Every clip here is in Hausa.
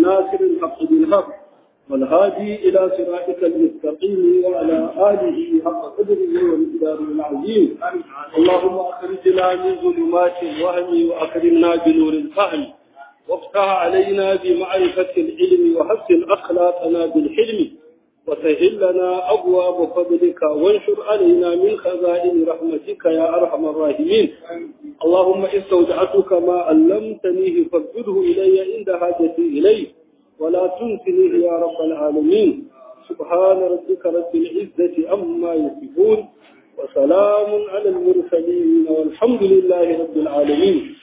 ناصر الحق بالحق والهادي إلى صراطك المستقيم وعلى آله حق قدره ومقداره العظيم اللهم أخرجنا من ظلمات الوهم وأكرمنا بنور الفهم وافتح علينا بمعرفة العلم وحسن أخلاقنا بالحلم وسهل لنا أبواب فضلك وانشر علينا من خزائن رحمتك يا أرحم الراحمين اللهم استودعتك ما علمتنيه فاردده إلي عند حاجتي إليه ولا تنسنيه يا رب العالمين سبحان ربك رب العزة عما يصفون وسلام على المرسلين والحمد لله رب العالمين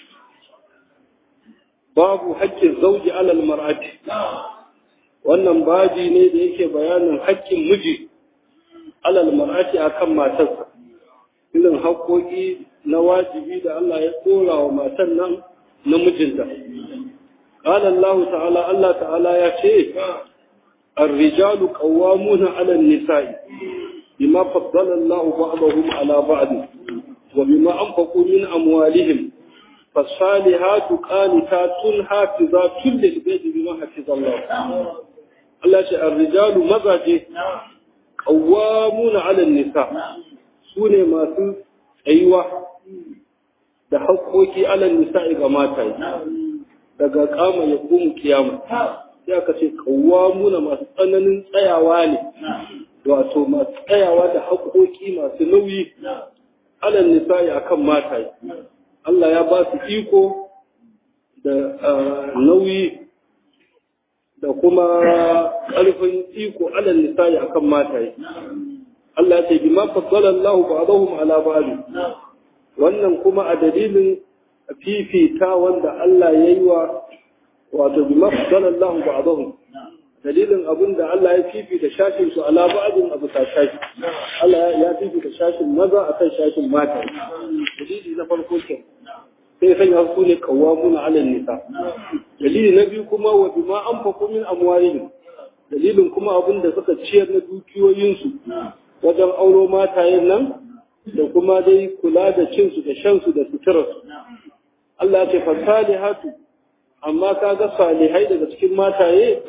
babu haƙƙin zauji alal mar'ati wannan baji ne da yake bayanin haƙƙin miji alal mar'ati akan matarsa irin haƙƙoƙi na wajibi da Allah ya tsora wa matan nan na mijinta قال الله تعالى الله تعالى يا شيخ الرجال قوامون على النساء بما فضل الله بعضهم على بعض وبما أنفقوا من أموالهم فالصالحات قانتات حافظات للبيت بما حفظ الله الله شاء الرجال مزاجه قوامون على النساء سوني ما سو أيوة da haƙoƙi alal nisa'i ga mata daga kama ya komu kiyama sai aka ce kawamuna masu tsananin tsayawa ne wato masu tsayawa da haƙoƙi masu nauyi alal nisa'i akan mata Allah ya ba su iko da nauyi da kuma ƙarfin iko alal nisa'i akan mataye. Allah ya ce bi ma faddala Allah ba'dahum ala ba'd. Wannan kuma a dalilin fifita wanda Allah ya yi wa wato bi ma faddala Allah ba'dahum. Dalilin abin da Allah ya fifita shashin su ala ba'din abu ta shashi. Allah ya fifita shashin maza akan shashin mata. Dalili na farko kenan. sai sanya su ne kawamuna alal nisa dalili na biyu kuma wa bima anfaqu min amwalihim dalilin kuma abin da suka ciyar na dukiyoyinsu wajen auro matayen nan da kuma dai kula da cin su da shan su da suturar su Allah ya ce fasalihatu amma kaga salihai daga cikin mataye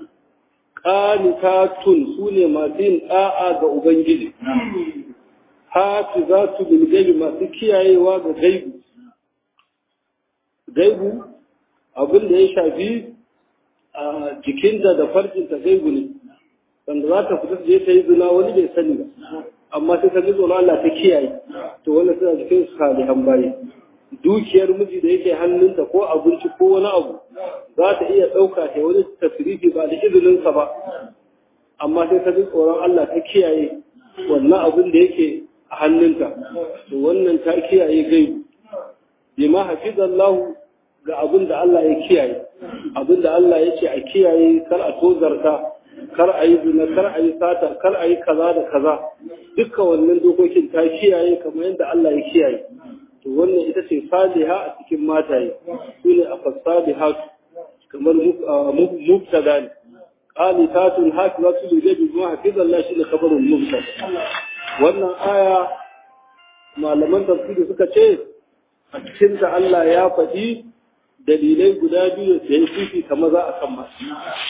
qanitatun sune masu yin da'a ga ubangiji hafizatu bil gaibi masu kiyayewa ga gaibi gaibu abin da ya shafi a jikinta da farcinta gaibu ne wanda za ta fita je ta yi zina wani bai sani ba amma sai ta ji tsoron Allah ta kiyaye to wannan suna jikin su salihan bayi dukiyar miji da yake hannunta ko abinci ko wani abu za ta iya ɗauka ta wani tasirifi ba da izininsa ba amma sai ta ji tsoron Allah ta kiyaye wannan abin da yake a hannunta to wannan ta kiyaye gaibu bima hafizallahu ga abin da Allah ya kiyaye abin da Allah ya ce a kiyaye kar a tozarta kar a yi zina kar a yi sata kar a yi kaza da kaza duka wannan dokokin ta kiyaye kamar yadda Allah ya kiyaye to wannan ita ce saliha a cikin mataye su ne a fasalihat kamar mubtada ne qanitatun hafizatu lil ghaibi bima hafizallahu shi ne khabarun mubtada wannan aya malaman tafsiri suka ce a cikinta Allah ya faɗi dalilai guda biyu da ya fifita maza a kan masu.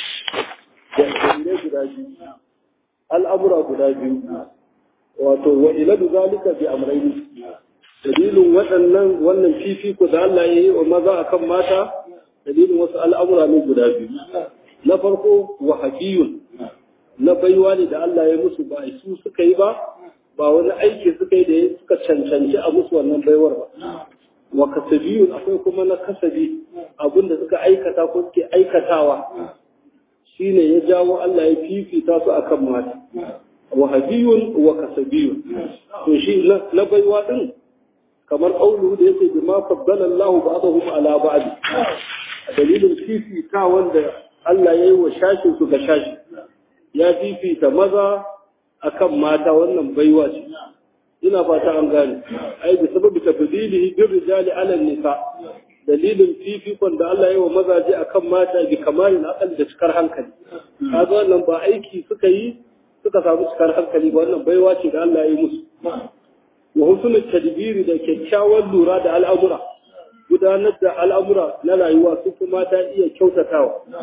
Dalilai guda biyu. Al'amura guda biyu. Wato, wa iladu zalika bi amraini. Dalilin waɗannan wannan fifiko da Allah ya yi wa maza a kan mata, dalilin wasu al'amura ne guda biyu. Na farko, wa haƙiyun, na baiwa ne da Allah ya musu ba su suka yi ba, ba wani aiki suka yi da suka cancanci a musu wannan baiwar ba. wa kasabiyun akwai kuma na kasabi abinda suka aikata ko suke aikatawa shine ya jawo Allah ya fifita su akan mata wa habiyun wa kasabiyun to shi na baiwa din kamar qaulu da yake bima faddala Allahu ba'dahum ala ba'd dalilin fifita wanda Allah ya yi wa shashin su ga shashi ya fifita maza akan mata wannan baiwa ce ina fata an gane ai da sababi tafdilihi bir rijali ala nisa dalilin fifikon da Allah ya wa mazaje akan mata bi kamalin akal da cikar hankali kaga wannan ba aiki suka yi suka samu cikar hankali ba wannan baiwa ce da Allah ya yi musu wa husnul tadbiri da kyakkyawan lura da al'amura gudanar da al'amura na rayuwa su kuma ta iya kyautatawa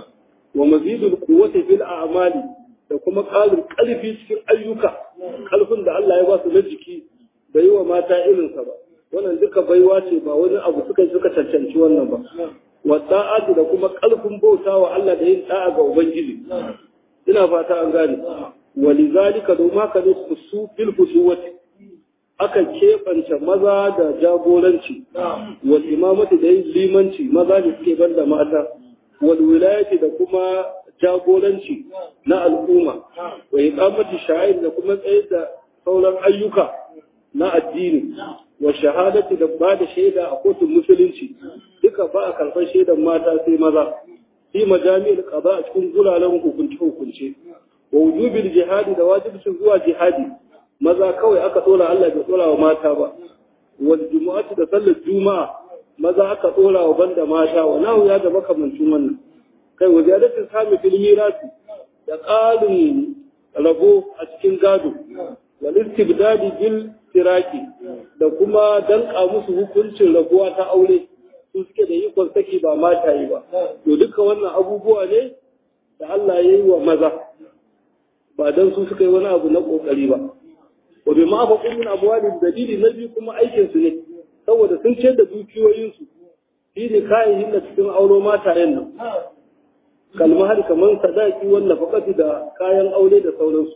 wa mazidul quwwati fil a'mali da kuma ƙarin ƙarfi cikin ayyuka ƙarfin da Allah ya ba su na jiki bai yi wa mata irinsa ba wannan duka baiwa ce ba wani abu suka suka cancanci wannan ba wa ta'atu da kuma ƙarfin bauta wa Allah da yin da'a ga ubangiji ina fata an gane wa lizalika domin haka ne su fil fusuwati aka keɓance maza da jagoranci wal imamati da yin limanci maza da suke banda mata wal wilayati da kuma jagoranci na al'umma wa iqamati sha'air da kuma tsayar da sauran ayyuka na addini wa shahadati da ba da shaida a kotun musulunci duka ba a karɓar shaidan mata sai maza fi majami'ul qada a cikin guraren hukunce hukunce wa wujubil jihadi da wajibcin zuwa jihadi maza kawai aka dora Allah bai dora wa mata ba wal jumu'ati da sallar juma'a maza aka dora wa banda mata wa nahu ya da makamancin wannan kai wa ziyadatin sami fil mirasi da qalin rabo a cikin gado wal istibdadi bil tiraki da kuma danka musu hukuncin rabuwa ta aure su suke da ikon saki ba mata yi ba to duka wannan abubuwa ne da Allah ya yi wa maza ba dan su suka yi wani abu na kokari ba wa bi ma fa min abwalin dalili na biyu kuma aikin su ne saboda sun ce da dukiyoyin su shi ne kayan da cikin auro matayen nan kalmar kamar sadaki wannan fakati da kayan aure da sauransu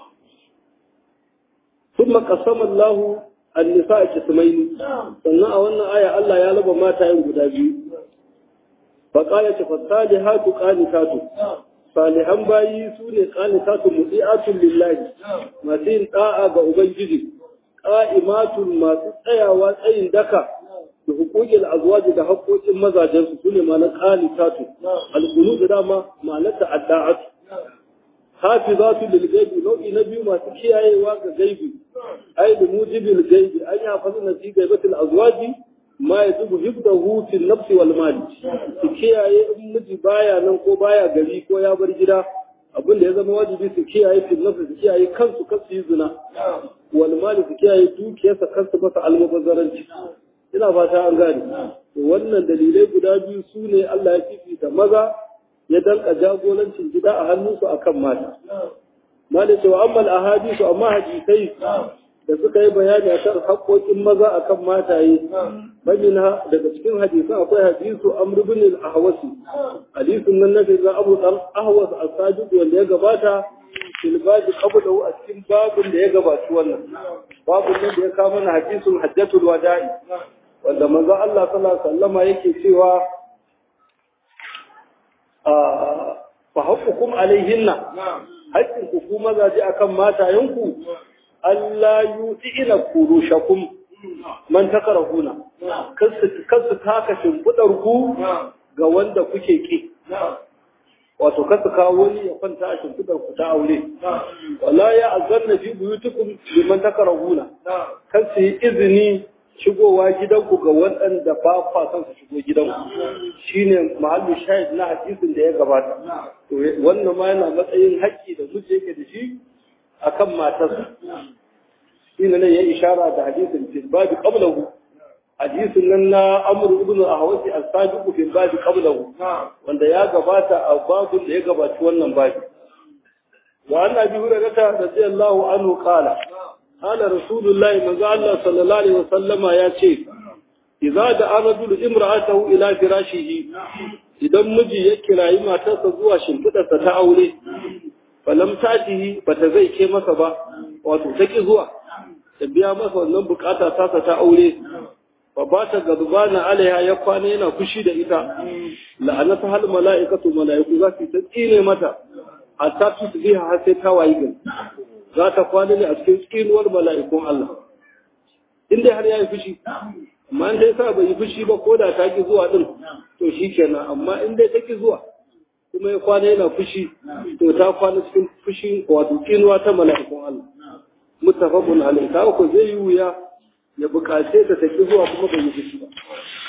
ثم قسم الله النساء قسمين sannan a wannan aya Allah ya raba matayen guda biyu faqala ta fasalihatu qanitatu salihan bayi su ne qanitatu mudiatun lillahi masu yin da'a ga ubangiji qa'imatun masu tsayawa tsayin daka da hukukin azwaji da haƙoƙin mazajensu su ne ma'anar qanitatu al-qunut dama ma'anar ta'adda'atu hafizatu lil gaibi nau'i na biyu masu kiyayewa ga gaibi ai da mujibil gaibi an yi hafazu na fi gaibatul azwaji ma ya zubu hibdahu fil nafsi wal mali su kiyaye in miji baya nan ko baya gari ko ya bar gida abin da ya zama wajibi su kiyaye fil nafsi su kiyaye kansu kansu yi zina wal mali su kiyaye dukiyarsa kansu masa almubazzaranci ina fata an gane wannan dalilai guda biyu su ne Allah ya fifita maza ya danka jagorancin gida a hannunsu akan mata. Mali cewa ammal ahadisu amma hadisai da suka yi bayani akan haƙoƙin maza akan mataye. Bamina daga cikin hadisan akwai hadisu Amr ibn al-Ahwasi. Hadisun nan na ga Abu Dan Ahwas as-Sajid wanda ya gabata fil babi qablahu a cikin babin da ya gabaci wannan. Babin nan da ya kawo mana hadisun Hajjatul Wada'i wanda manzo Allah sallallahu alaihi wasallama yake cewa fa haƙukum alaihinna haƙƙin ku ku mazaje akan matayenku Allah yu'ina kurushakum man takarahuna kasu taka shimfidar ku ga wanda kuke ki wato kasu kawo wani ya kwanta a shimfidar ku ta aure wala ya azanna fi buyutukum liman takarahuna kasu yi izini shigowa gidanku ga waɗanda ba kwa son su shigo gidanku shine mahallu shahid na hadisin da ya gabata to wannan ma yana matsayin haƙƙi da miji yake da shi akan matarsa shine ne ya ishara da hadisin fil babi qablahu hadisin nan na Amr ibn Ahwasi as-Sadiq fil babi qablahu wanda ya gabata a babun da ya gabaci wannan babi wa annabi hurairah radiyallahu anhu qala قال رسول الله من الله صلى الله عليه وسلم يا شيخ إذا دعا رجل امرأته إلى فراشه idan miji ya kirayi matarsa zuwa shimfiɗarsa ta aure falam tatihi bata zai ke masa ba wato ta ki zuwa ta biya masa wannan bukata tasa ta aure fa ba ta gazbana alaiha ya kwana yana fushi da ita la'anata hal mala'ikatu mala'iku za su ta tsine mata hatta tusbiha har sai ta wayi gari za ta kwana ne a cikin tsinuwar mala'ikun Allah. In dai har ya yi fushi, amma in dai sa bai yi fushi ba ko da ta ki zuwa ɗin, to shi kenan, amma in dai ta ki zuwa, kuma ya kwana yana fushi, to ta kwana cikin fushi wato tsinuwa ta mala'ikun Allah. Mutafakun alai, ta ko zai yi wuya ya buƙace ta ta ki zuwa kuma bai yi fushi ba.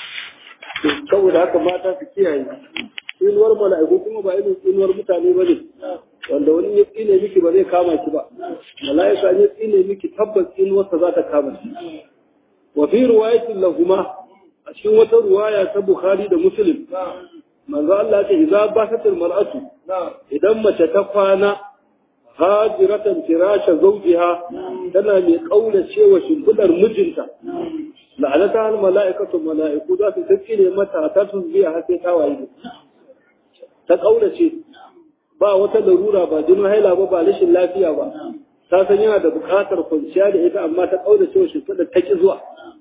To, saboda haka mata su kiyaye. Tsinuwar mala'iku kuma ba irin tsinuwar mutane ba ne. wanda wani ya tsine miki ba zai kama ki ba mala'ika ya tsine miki tabbas tsinuwarsa za ta kama ki wa fi riwayatin lahuma a cikin wata ruwaya ta bukhari da muslim manzo Allah ce idza basatul mar'atu idan mace ta kwana hajiratan firasha zawjiha tana mai kaulace wa shimfidar mijinta la'anata al mala'ikatu mala'iku za su tsire mata ta tusbiya har sai ta waye ta kaulace ba wata larura ba jinin haila ba ba rashin lafiya ba ta san yana da buƙatar kwanciya da ita amma ta kaulace wa shimfidar ta ki zuwa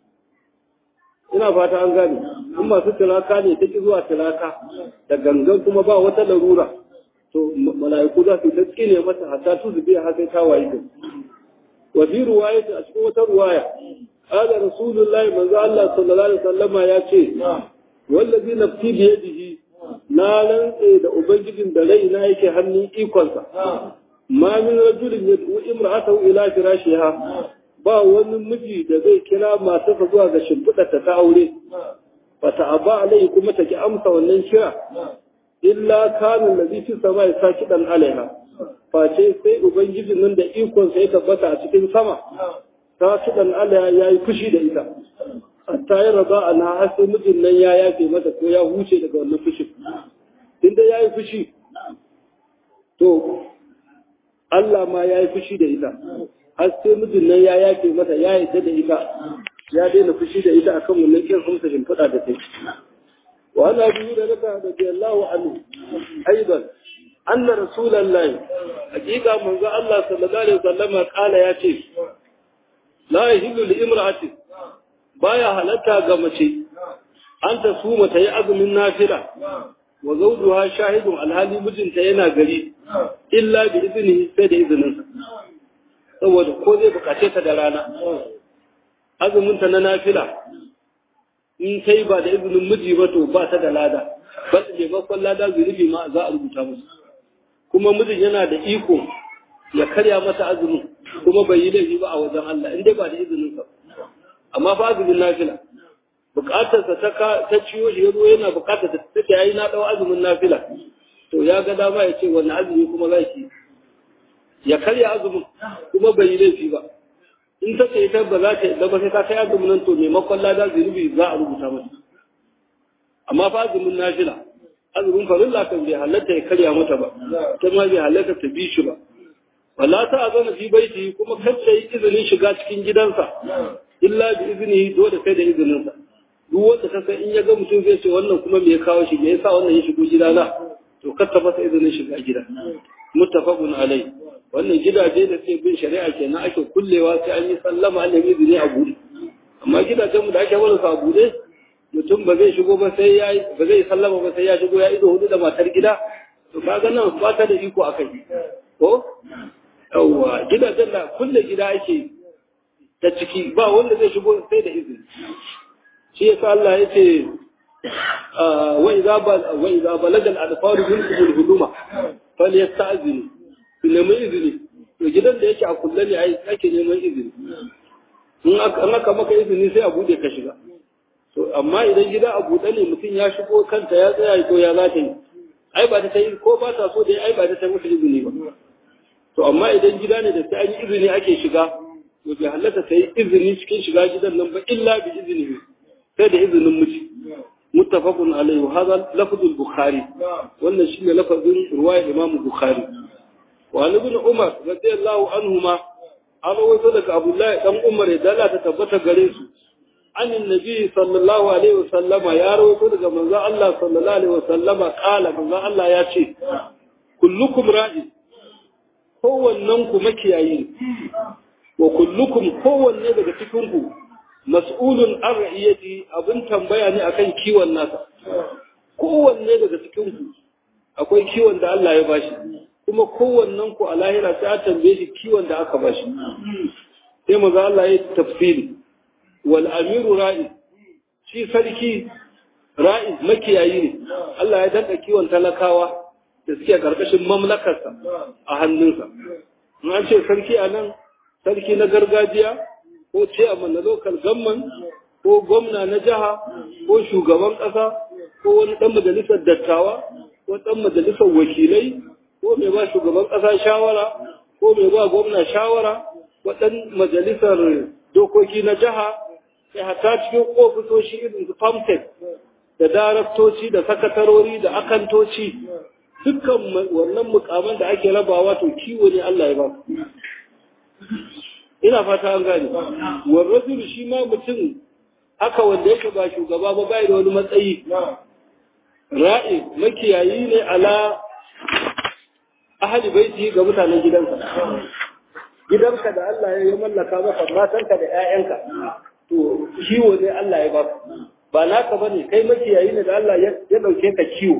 ina fata an gane in masu tilaka ne ta ki zuwa tilaka da gangan kuma ba wata larura to mala'iku za su ta ne mata hatta tu zube har sai ta waye ta wa fi ruwayati a cikin wata ruwaya qala rasulullahi manzo Allah sallallahu alaihi wasallama ya ce wallazi nafsi bi yadihi na rantse da ubangijin da raina yake hannun ikonsa ma min rajulin yad'u imra'atahu ila firashiha ba wani miji da zai kira matarsa zuwa ga shimfiɗarta ta aure ba ta aba alai kuma ta ki amsa wannan kira illa kanin da fi sama ya sa kiɗan alaiha face sai ubangijin nan da ikonsa ya tabbata a cikin sama ta kiɗan alaiha ya yi fushi da ita hatta ya raba a na har sai mijin nan ya yafe mata ko ya huce daga wannan fushin inda ya yi fushi to Allah ma ya yi fushi da ita har sai mijin nan ya yafe mata ya yarda da ita ya daina fushi da ita akan wannan kin hamsa shimfiɗa da tai wa ana biyu da raka da radiyallahu anhu aidan anna rasulullahi hakika manzo Allah sallallahu alaihi wasallam kala ya ce la yahillu li imra'atin baya halatta ga mace an ta su mata yi azumin nafila wa zawjuha shahidun alhali mijinta yana gari illa bi iznihi sai da izininsa saboda ko zai bukace ta da rana azuminta na nafila in kai ba da izinin miji ba to ba ta da lada ba ta maimakon lada zunubi ma za a rubuta musu kuma mijin yana da iko ya karya mata azumin kuma bai yi laifi ba a wajen Allah in dai ba da izinin sa amma fa azumin nafila bukatarsa ta ta ciwo shi yazo yana bukatar ta take yayi na dau azumin nafila to ya ga dama ya ce wannan azumi kuma za ki ya karya azumin kuma bai yi laifi ba in ta ce ita ba za ta da ba sai ta kai azumin nan to maimakon lada zunubi za a rubuta mata amma fa azumin nafila azumin farilla kan bai halatta ya karya mata ba ta ma bai halatta ta bi shi ba wala ta azana fi baiti kuma kacce yi izinin shiga cikin gidansa illa bi izini dole sai da izininsa duk wanda ka san in ya ga mutum zai ce wannan kuma me ya kawo shi me yasa wannan ya shigo gidana to kar ta masa izinin shiga gida muttafaqun alai wannan gidaje da suke bin shari'a kenan ake kullewa sai an yi sallama an nemi izini a buɗe amma gidajen mu da ake barin su a buɗe mutum ba zai shigo ba sai ya ba zai sallama ba sai ya shigo ya ido hudu da matar gida to kaga nan ba ta da iko akai ko yawwa gidajen da kulle gida ake ta ciki ba wanda zai shigo sai da izini shi yasa Allah ya ce wa idza wa idza balaga al-adfaru minkum al-huduma falyasta'zinu su nemi izini to gidan da yake a kulle ne ai ake neman izini in aka maka izini sai a bude ka shiga to amma idan gida a buɗe ne mutum ya shigo kanta ya tsaya ko ya za ta yi ai ba ta yi ko ba ta so dai ai ba ta masa izini ba to amma idan gida ne da sai an yi izini ake shiga to bai halatta ta yi izini cikin shiga gidan nan ba illa bi izini sai da izinin miji muttafaqun alaihi wa hadha lafzul bukhari wannan shine lafazin ruwaya imam bukhari wa ali ibn umar radiyallahu anhuma an wato daga abdullahi dan umar ya dala ta tabbata gare su عن النبي صلى الله عليه وسلم يا رويتو daga manzo Allah sallallahu alaihi wasallam kala manzo Allah ya ce kullukum ra'i kowannen ku makiyayi wa kullukum kowanne daga cikin ku mas'ulun an ra'iyati abin tambaya ne akan kiwon nasa kowanne daga cikin ku akwai kiwon da Allah ya bashi kuma kowannen ku a lahira sai a tambaye shi kiwon da aka bashi sai manzo Allah ya tafsiri wal amiru ra'i shi sarki ra'i makiyayi ne Allah ya danka kiwon talakawa da suke karkashin mamlakarsa a hannunsa in an ce sarki a nan sarki na gargajiya ko ce a na local government ko gwamna na jiha ko shugaban ƙasa ko wani ɗan majalisar dattawa ko ɗan majalisar wakilai ko mai ba shugaban ƙasa shawara ko mai ba gwamna shawara ko ɗan majalisar dokoki na jiha sai hata cikin ofisoshi irin su famtek da daraktoci da sakatarori da akantoci dukkan wannan mukaman da ake rabawa to kiwo ne Allah ya ba ina fata an gane wal rajul shi ma mutum haka wanda yake ba shugaba ba bai da wani matsayi ra'i makiyayi ne ala ahli baiti ga mutanen gidansa gidanka da Allah ya mallaka maka matanka da ƴaƴanka to kiwo ne Allah ya baka ba naka bane kai makiyayi ne da Allah ya dauke ka kiwo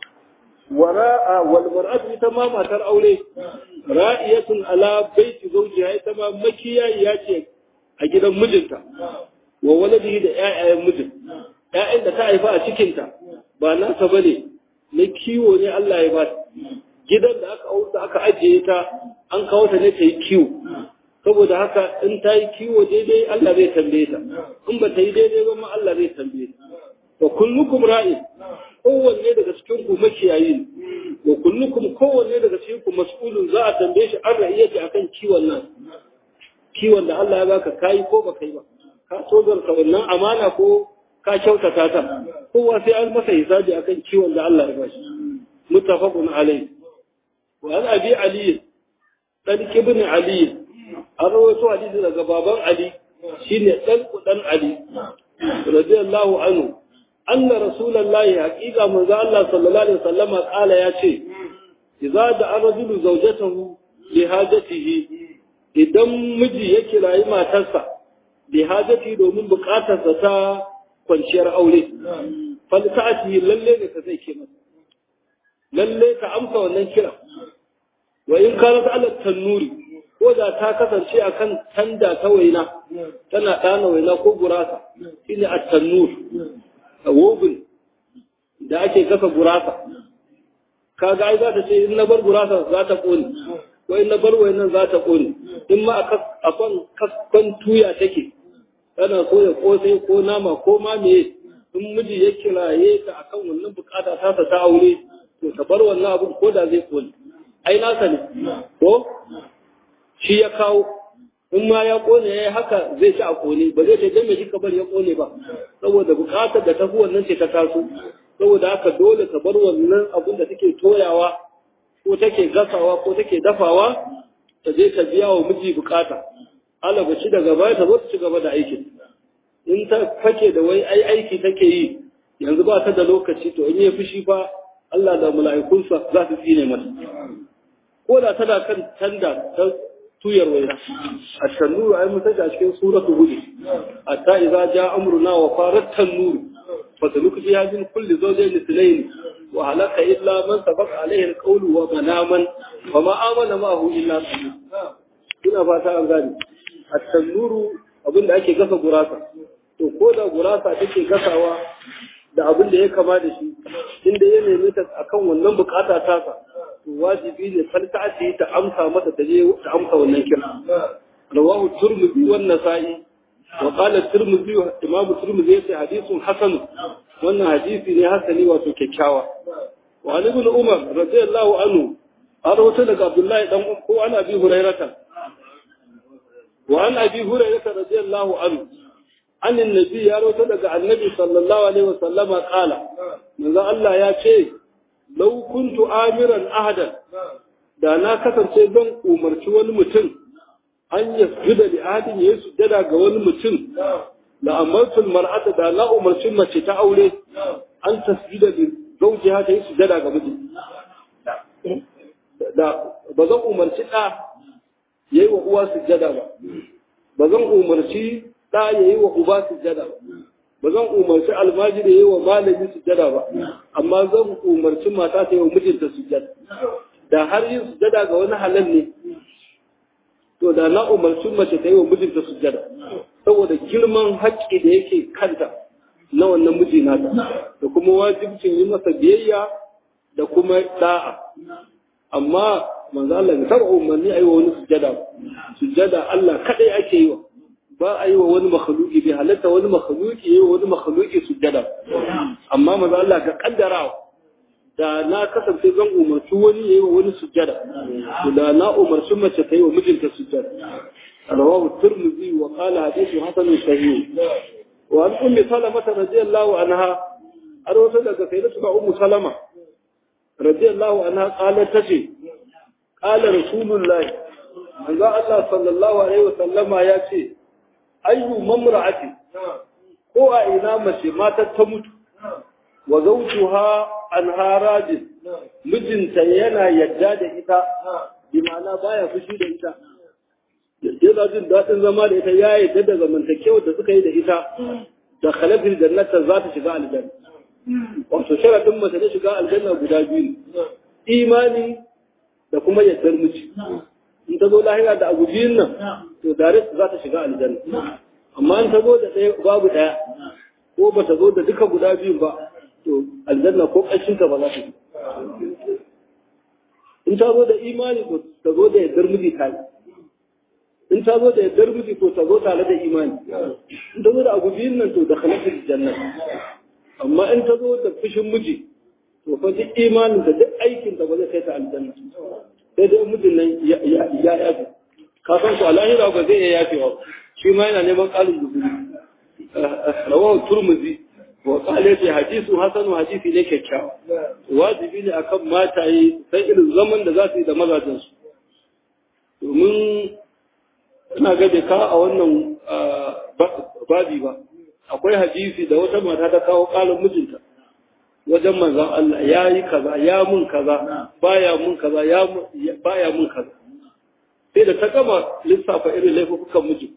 wara'a wal mar'atu ita ma matar aure ra'iyatun ala baiti zawjiha ita ma makiyayi ya ce a gidan mijinta wa waladihi da ƴaƴayen mijin ƴaƴan da ta haifa a cikinta ba nasa bane na kiwo ne Allah ya ba gidan da aka auta aka ajiye ta an kawo ta ne ta yi kiwo saboda haka in ta yi kiwo daidai Allah zai tambaye ta in ba ta yi daidai ba ma Allah zai tambaye ta wa kullukum ra'in kowanne daga cikin ku makiyayi ne wa kullukum kowanne daga cikin ku mas'ulun za a tambaye shi an ra'iyati akan kiwon nan kiwon da Allah ya baka kai ko ba kai ba ka tozarta wannan amana ko ka kyautata ta kowa sai an masa hisabi akan kiwon da Allah ya bashi muttafaqun alayhi wa an abi ali dan ibn ali an rawaito hadisi daga baban ali shine dan dan ali radiyallahu anhu anna rasulullahi haqiqa manzo Allah sallallahu alaihi wasallam kala yace idza da arjulu zawjatahu li hajatihi idan miji ya kirayi matarsa li hajati domin bukatarsa ta kwanciyar aure fal ta'ati lalle ne ka zai ke masa lalle ka amsa wannan kira wa in kanat ala tannuri ko da ta kasance akan tanda ta waina tana dana waina ko gurasa shine at-tannur wobin da ake kasa gurasa kaga ai za ta ce in na bar gurasa za ta kone ko in na bar wainan za ta kone in ma a kan tuya take tana so ya kosai ko nama ko ma me in miji ya kiraye ta akan wannan bukata ta ta aure to ta bar wannan abun ko da zai kone ai nasa ne ko shi ya kawo in ma ya kone ya yi haka zai ci a kone ba zai ce dan me kika bar ya kone ba saboda bukatar da tafi wannan ce ta taso saboda haka dole ta bar wannan abun da take toyawa ko take gasawa ko take dafawa ta je ta biya wa miji bukata alaba shi daga baya ta zo ta ci gaba da aikin in ta fake da wai ai aiki take yi yanzu ba ta da lokaci to in yi fushi fa Allah da mala'ikunsa za su tsine mata ko da tana kan tanda ta tuyar waina a tannuru ai mun saka cikin suratul hud hatta idza jaa amruna wa farat tannuru fa taluku fi hadhihi kulli zawjayn ithnayn wa halaka illa man sabaqa alayhi alqawlu wa manaman wa ma amana ma'ahu illa qalil ina fata an gane at-tannuru abinda ake gasa gurasa to ko da gurasa take gasawa da abin da ya kama da shi inda ya nemi ta akan wannan bukata tasa to wajibi ne falta ce ta amsa mata ta je ta amsa wannan kira rawahu turmudi wan nasa'i wa qala turmudi imam turmudi yace hadithun hasan wannan hadisi ne hasani wato kyakkyawa wa ali ibn umar radiyallahu anhu an rawaito daga abdullahi dan ko an abi hurairata wa an abi hurairata radiyallahu anhu an annabi ya rawaito daga annabi sallallahu alaihi wasallama qala manzo Allah ya ce lau kuntu amiran ahadan da na kasance zan umarci wani mutum an yasjuda li ahadin ya sujjada ga wani mutum la amartul mar'ata da na umarci mace ta aure an tasjuda li zawjiha ta yi sujjada ga miji da ba zan umarci da yayi wa uwa sujjada ba ba zan umarci da yayi wa uba sujjada ba ba zan umarci almajiri yayi wa malami sujjada ba amma zan umarci mata ta yi wa mijinta sujjada da har yin sujjada ga wani halal ne to da na umarci mace ta yi wa mijinta sujjada saboda girman haƙƙi da yake kanta na wannan miji nata da kuma wajibcin yi masa biyayya da kuma da'a amma manzo Allah ya taba umarni ayi wa wani sujjada sujjada Allah kadai ake yi wa ba a yi wa wani makhluki bai halatta wani makhluki yi wa wani makhluki sujjada amma maza Allah ga kaddara da na kasance zan umarci wani yayi wa wani sujjada da na umarci mace ta yi wa mijinta sujjada rawahu tirmidhi wa qala hadithu hasan sahih wa an ummi salamah radiyallahu anha har wasu daga sai da ummu salama radiyallahu anha qalat tace qala rasulullahi manzo Allah sallallahu alaihi wasallama ya ce ayyu mamra'ati ko a ina mace matar ta mutu wa zawjuha anha rajin mijinta yana yadda da ita bi ma'ana baya fushi da ita yana jin daɗin zama da ita ya yadda da zamantakewar da suka yi da ita da khalafin jannata za ta shiga aljanna wato sharadin mace na shiga aljanna guda biyu ne imani da kuma yaddar miji in ta zo lahira da abu biyun nan to direct za ta shiga aljanna amma in ta zo da ɗaya babu ɗaya ko ba ta zo da duka guda biyun ba to aljanna ko ƙarshen ta ba za ta yi in ta zo da imani ko ta zo da yaddar miji tare in ta zo da yaddar miji ko ta zo tare da imani in ta zo da abu biyun nan to da khalafin janna amma in ta zo da fushin miji to fa duk imanin da duk aikin da ba zai kai ta aljanna sai dai mijin nan ya yafe ka san ku alahira ba zai iya yafewa shi ma yana neman ƙalin guzuri rawahu turmuzi wa qala fi hadisu hasanu hadisi ne kyakkyawa wajibi ne akan mataye sai irin zaman da za su yi da mazajen su domin ina ga ka a wannan babi ba akwai hadisi da wata mata ta kawo ƙalin mijinta wajen manzan Allah ya yi kaza ya mun kaza baya mun kaza ya baya mun kaza sai da ta gama lissafa irin laifukan miji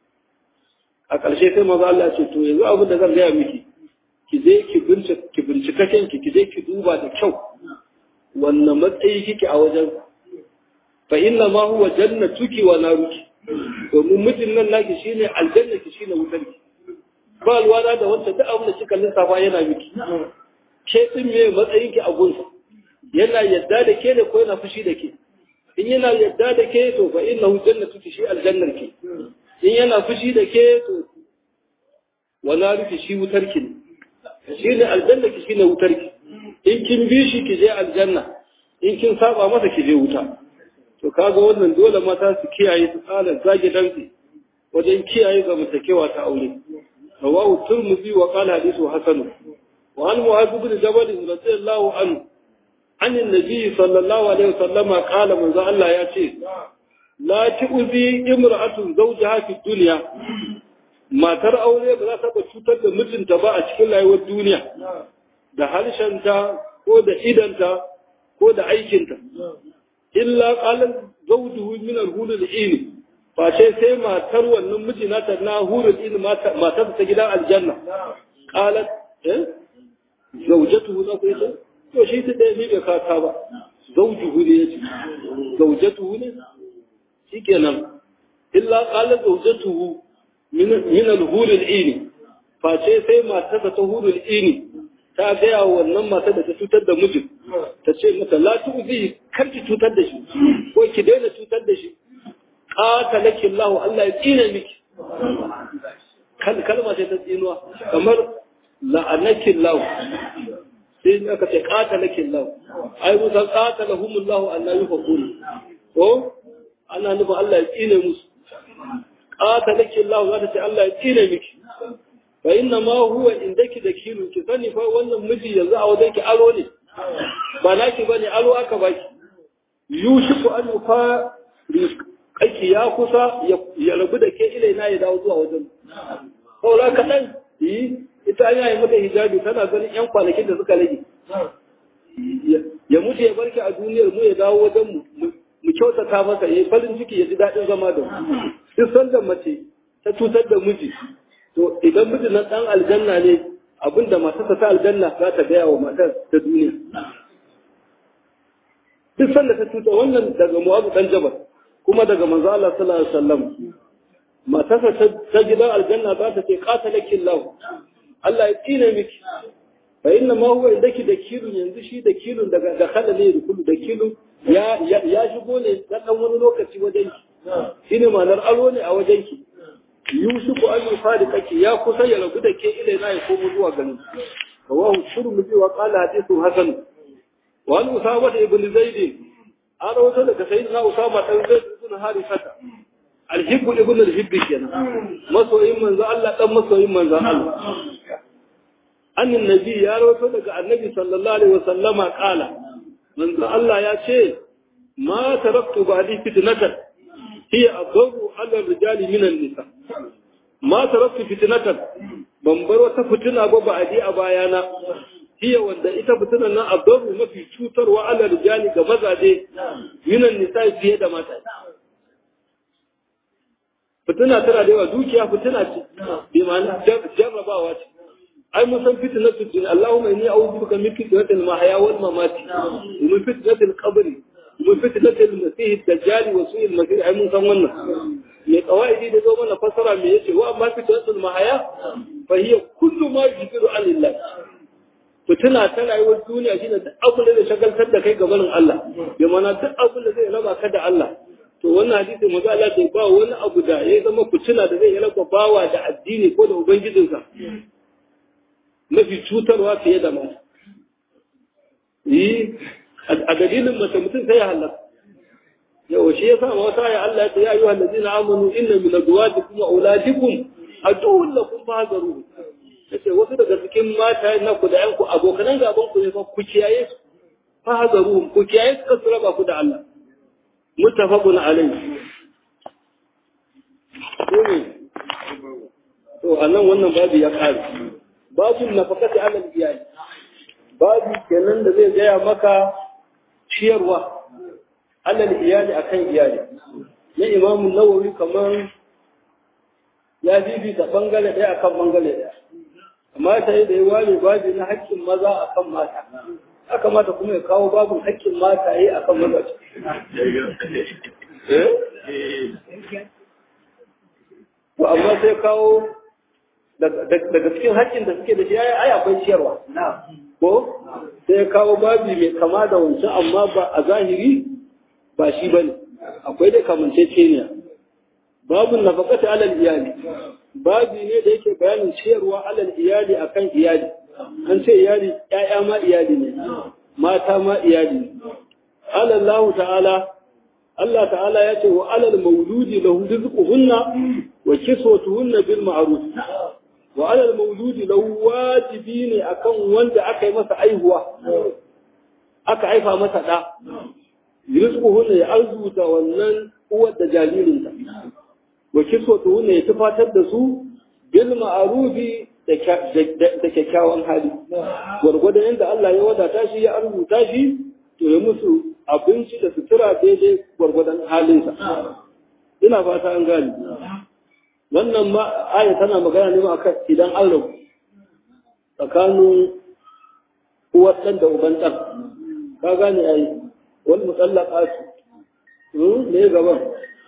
a ƙarshe sai manzan Allah ce to yanzu abin da zan gaya miki ki je ki bincika ki bincika kanki ki je ki duba da kyau wannan matsayi kike a wajen fa inna ma huwa jannatuki wa naruki domin mijin nan naki shine aljanna ki shine wutarki ba alwala da wanda duk abin da kika lissafa yana miki ke din me matsayin ki a gunsa yana yadda da ke ne ko yana fushi da ke in yana yadda da ke to fa innahu jannatu shi aljannar ke in yana fushi da ke to wala rufi shi wutar ki ne shi ne aljanna ki shine wutar ki in kin bi shi ki je aljanna in kin saba masa ki je wuta to kaga wannan dole mata su kiyaye su tsala zage dantsi wajen kiyaye zamantakewa ta aure rawahu turmuzi wa qala hadithu hasan وعن معاذ بن جبل رضي الله عنه عن النبي صلى الله عليه وسلم قال من ذا الله ياتي لا تؤذي امرأة زوجها في الدنيا ما ترى aure ba za ta cutar da mijinta ba a cikin rayuwar duniya da harshenta ko da idanta ko da aikinta illa qalan zawjuhu min al-hulul ini fa ce sai matar wannan miji nata na hulul ini matar ta gidan aljanna qalat eh zaujatuhu za ku yi to shi ta ɗaya ni bai kaka ba zaujuhu ne ya ce zaujatuhu ne shi kenan illa ƙalar zaujatuhu min al-hurul ini face sai matarsa ta hurul ini ta gaya wa wannan matar da ta cutar da mijin ta ce mata la tu'zi kar ki cutar da shi ko ki daina cutar da shi qatalaki Allah Allah ya tsine miki kalma ce ta tsinuwa kamar la'anakin lau sai aka ce qatalakin lau ai musa qatalahumullahu an la yufakun ko ana nufa Allah ya tsine musu qatalakin lau za ta ce Allah ya tsine miki fa inna ma huwa indaki dakilu ki sani fa wannan miji yanzu a wajen ki aro ne ba naki bane aro aka baki yushiku an yufa aiki ya kusa ya rabu da ke ilaina ya dawo zuwa wajen saura kaɗan yi ita an yayi mata hijabi tana ganin yan kwanakin da suka rage ya mutu ya barki a duniyar mu ya dawo wajen mu mu kyautata masa ya farin ciki ya ji daɗin zama da mu duk sanda mace ta cutar da miji to idan miji na ɗan aljanna ne abinda matarsa ta aljanna za ta gaya wa matar ta duniya duk sanda ta cuta wannan daga mu'azu dan jabal kuma daga manzo Allah sallallahu alaihi wasallam matarsa ta gidan aljanna za ta ce qatalakin lahu Allah ya tsine miki fa inna ma huwa indaki da kilun yanzu shi da kilun daga da khala ne da kullu da kilun ya ya shigo ne dan dan wani lokaci wajen ki shine ma'anar aro ne a wajen ki yusufu an yufariqaki ya kusa ya rabu da ke ilaina ya komo zuwa garin rawahu turmudi wa qala hadithu hasan wa an usama ibn zaid an rawaito daga sayyidina usama dan zaid ibn harithata alhibbu ibn alhibbi kenan masoyin manzo Allah dan masoyin manzo Allah annin nabi ya rawato daga annabi sallallahu alaihi wasallama kala manzo Allah ya ce ma taraktu ba'di fitnatan hiya adaru ala rijali min nisa ma taraktu fitnatan ban bar wata fitina ba ba'di a bayana hiya wanda ita fitinan nan adaru mafi cutarwa ala rijali ga mazaje min nisa fiye da mata fitina tana da yawa dukiya fitina ce bi ma'ana jarrabawa ce ai mun san fitnatu din Allahumma inni a'udhu bika min fitnatil mahya wal mamati wa min fitnatil qabri wa min fitnatil masih ad-dajjal wa su'il masih ai mun san wannan me qawaidi da zo mana fasara me yace wa amma fitnatul mahya fa hiya kullu ma yujiru alillah fitina ta rayuwar duniya shine duk abin da zai shagaltar da kai gabanin Allah bi ma'ana duk abin da zai raba ka da Allah to wannan hadisi maza Allah bai ba wani abu da ya zama fitina da zai raba bawa da addini ko da ubangijinsa mafi cutarwa fiye da mata. Yi, a dalilin mace mutum sai ya halaka. Yau shi ya sa wata ya Allah ya yi wallazi na amanu inna min azwajikum wa auladikum aduwwun lakum fahzaru. Yace wasu daga cikin mata na ku da yanku abokanan gaban ku ne fa ku kiyaye su. Fahzaru ku kiyaye su kasu raba ku da Allah. Muttafaqun alayhi. To anan wannan babu ya kare. babu nafakati alal iyali babu kenan da zai gaya maka ciyarwa alal iyali akan iyali na imamun nawawi kamar ya bibita bangare ɗaya akan bangare ɗaya amma ta yi da ya ware babu na haƙƙin maza akan mata aka mata kuma ya kawo babin haƙƙin mata yi akan maza to amma sai kawo daga cikin haƙƙin da suke da shi ai akwai ciyarwa ko sai kawo babi mai kama da wancan amma ba a zahiri ba shi bane akwai da kamanceceniya babun nafaqati alal iyali babi ne da yake bayanin ciyarwa alal iyali akan iyali an ce iyali ƴaƴa ma iyali ne mata ma iyali ne alallahu ta'ala Allah ta'ala ya ce wa alal mauludi lahu rizquhunna wa kiswatuhunna bil ma'ruf wa alal mauludi lahu wajibi ne akan wanda aka yi masa aihuwa aka haifa masa da rizquhunna ya arzuta wannan uwar da jaririnta wa kiswatuhunna ya tufatar da su bil ma'rufi da kyakkyawan hali gwargwadon yadda Allah ya wadata shi ya arzuta shi to ya musu abinci da sutura daidai gwargwadon halinsa ina fata an gani wannan ma aya tana magana ne akan idan an rabu tsakanin uwar ɗan da uban ɗan ka gane ai wani mutsallaka su ne gaban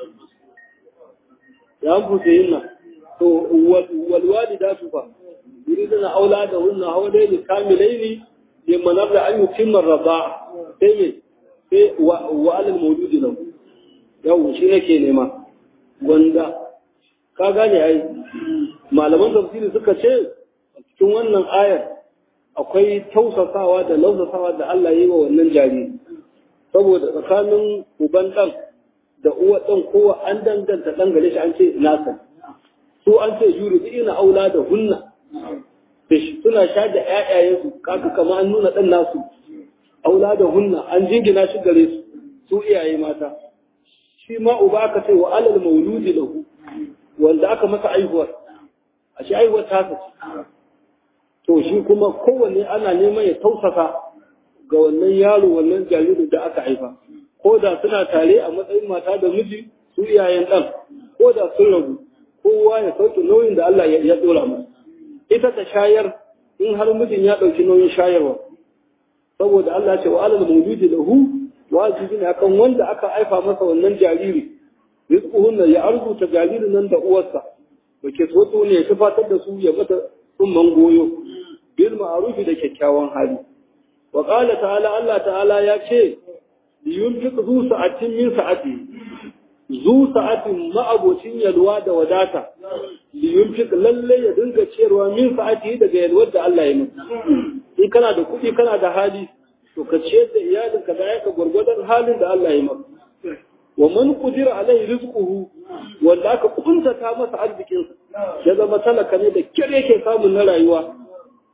ya an fusa yin nan to walwali da su fa yuriduna aula da hunna hawlaini kamilaini liman nabla an yutimma raba sai me sai wa alal mawjudi lahu yau shi nake nema wanda ka gane ai malaman tafsiri suka ce cikin wannan ayar akwai tausasawa da lausasawa da Allah ya yi wa wannan jariri saboda tsakanin uban dan da uwa dan kowa an danganta dan gare shi an ce nasa su an ce yuri ina aula da hunna suna sha da ƴaƴayensu kaka kama an nuna dan nasu aula da hunna an jingina shi gare su su iyaye mata shi ma uba aka ce wa alal mauludi lahu wanda aka masa aihuwar a shi aihuwar ta ce to shi kuma kowanne ana neman ya tausasa ga wannan yaro wannan jaririn da aka haifa ko da suna tare a matsayin mata da miji su iyayen ɗan ko da sun rabu kowa ya sauke nauyin da Allah ya dora masa ita ta shayar in har mijin ya ɗauki nauyin shayarwa saboda Allah ce wa alal mawludi lahu wajibi ne akan wanda aka haifa masa wannan jariri rizquhunna ya arzuta jaririn nan da uwarsa da ke so ne ya tufatar da su ya mata tsumman goyo bil ma'rufi da kyakkyawan hali wa qala ta'ala Allah ta'ala ya ce liyunfiq zu sa'atin min sa'ati zu sa'atin ma'abocin yalwa da wadata liyunfiq lalle ya dinga ciyarwa min sa'ati daga yalwar da Allah ya masa in kana da kuɗi kana da hali to ka ciyar da iyalinka da yaka gwargwadon halin da Allah ya maka wa man qudira alaihi rizquhu wanda aka kuntata masa arzikin ya zama talaka ne da kyar yake samun na rayuwa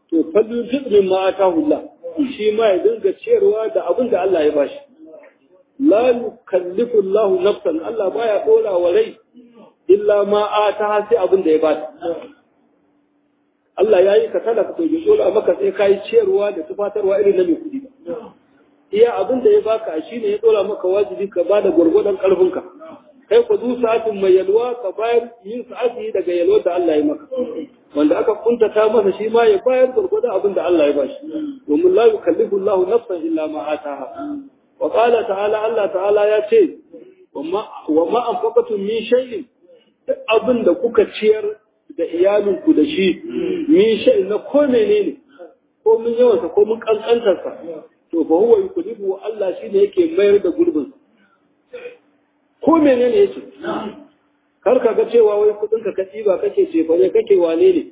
to fallin fi'lin ma atahullah shi ma ya dinga ciyarwa da abin da Allah ya bashi la yukallifu Allah nafsan Allah baya dora wa rai illa ma ata sai abin da ya bata Allah ya yi ka talaka to ya dora maka sai kai ciyarwa da tufatarwa irin na mai kudi iya abin da ya baka shine ya dora maka wajibi ka bada gwargwadon karfinka kai ku zu sa'atin mai yalwa ka bayar yin sa'ati daga yalwar da Allah ya maka wanda aka kuntata masa shi ma ya bayar gurgurda abin da Allah ya bashi domin la yukallifu Allah nafsan illa ma ataha wa qala ta'ala Allah ta'ala ya ce wa ma anfaqatum min shay'in duk abin da kuka ciyar da iyalinku da shi min shay'in na ko menene ko mun yawansa ko mun kankantarsa to fa huwa yukallifu Allah shine yake mayar da gurbinsa ko menene yake kar ka ga cewa wai kudin ka kaci ba kake ce fa ne kake wane ne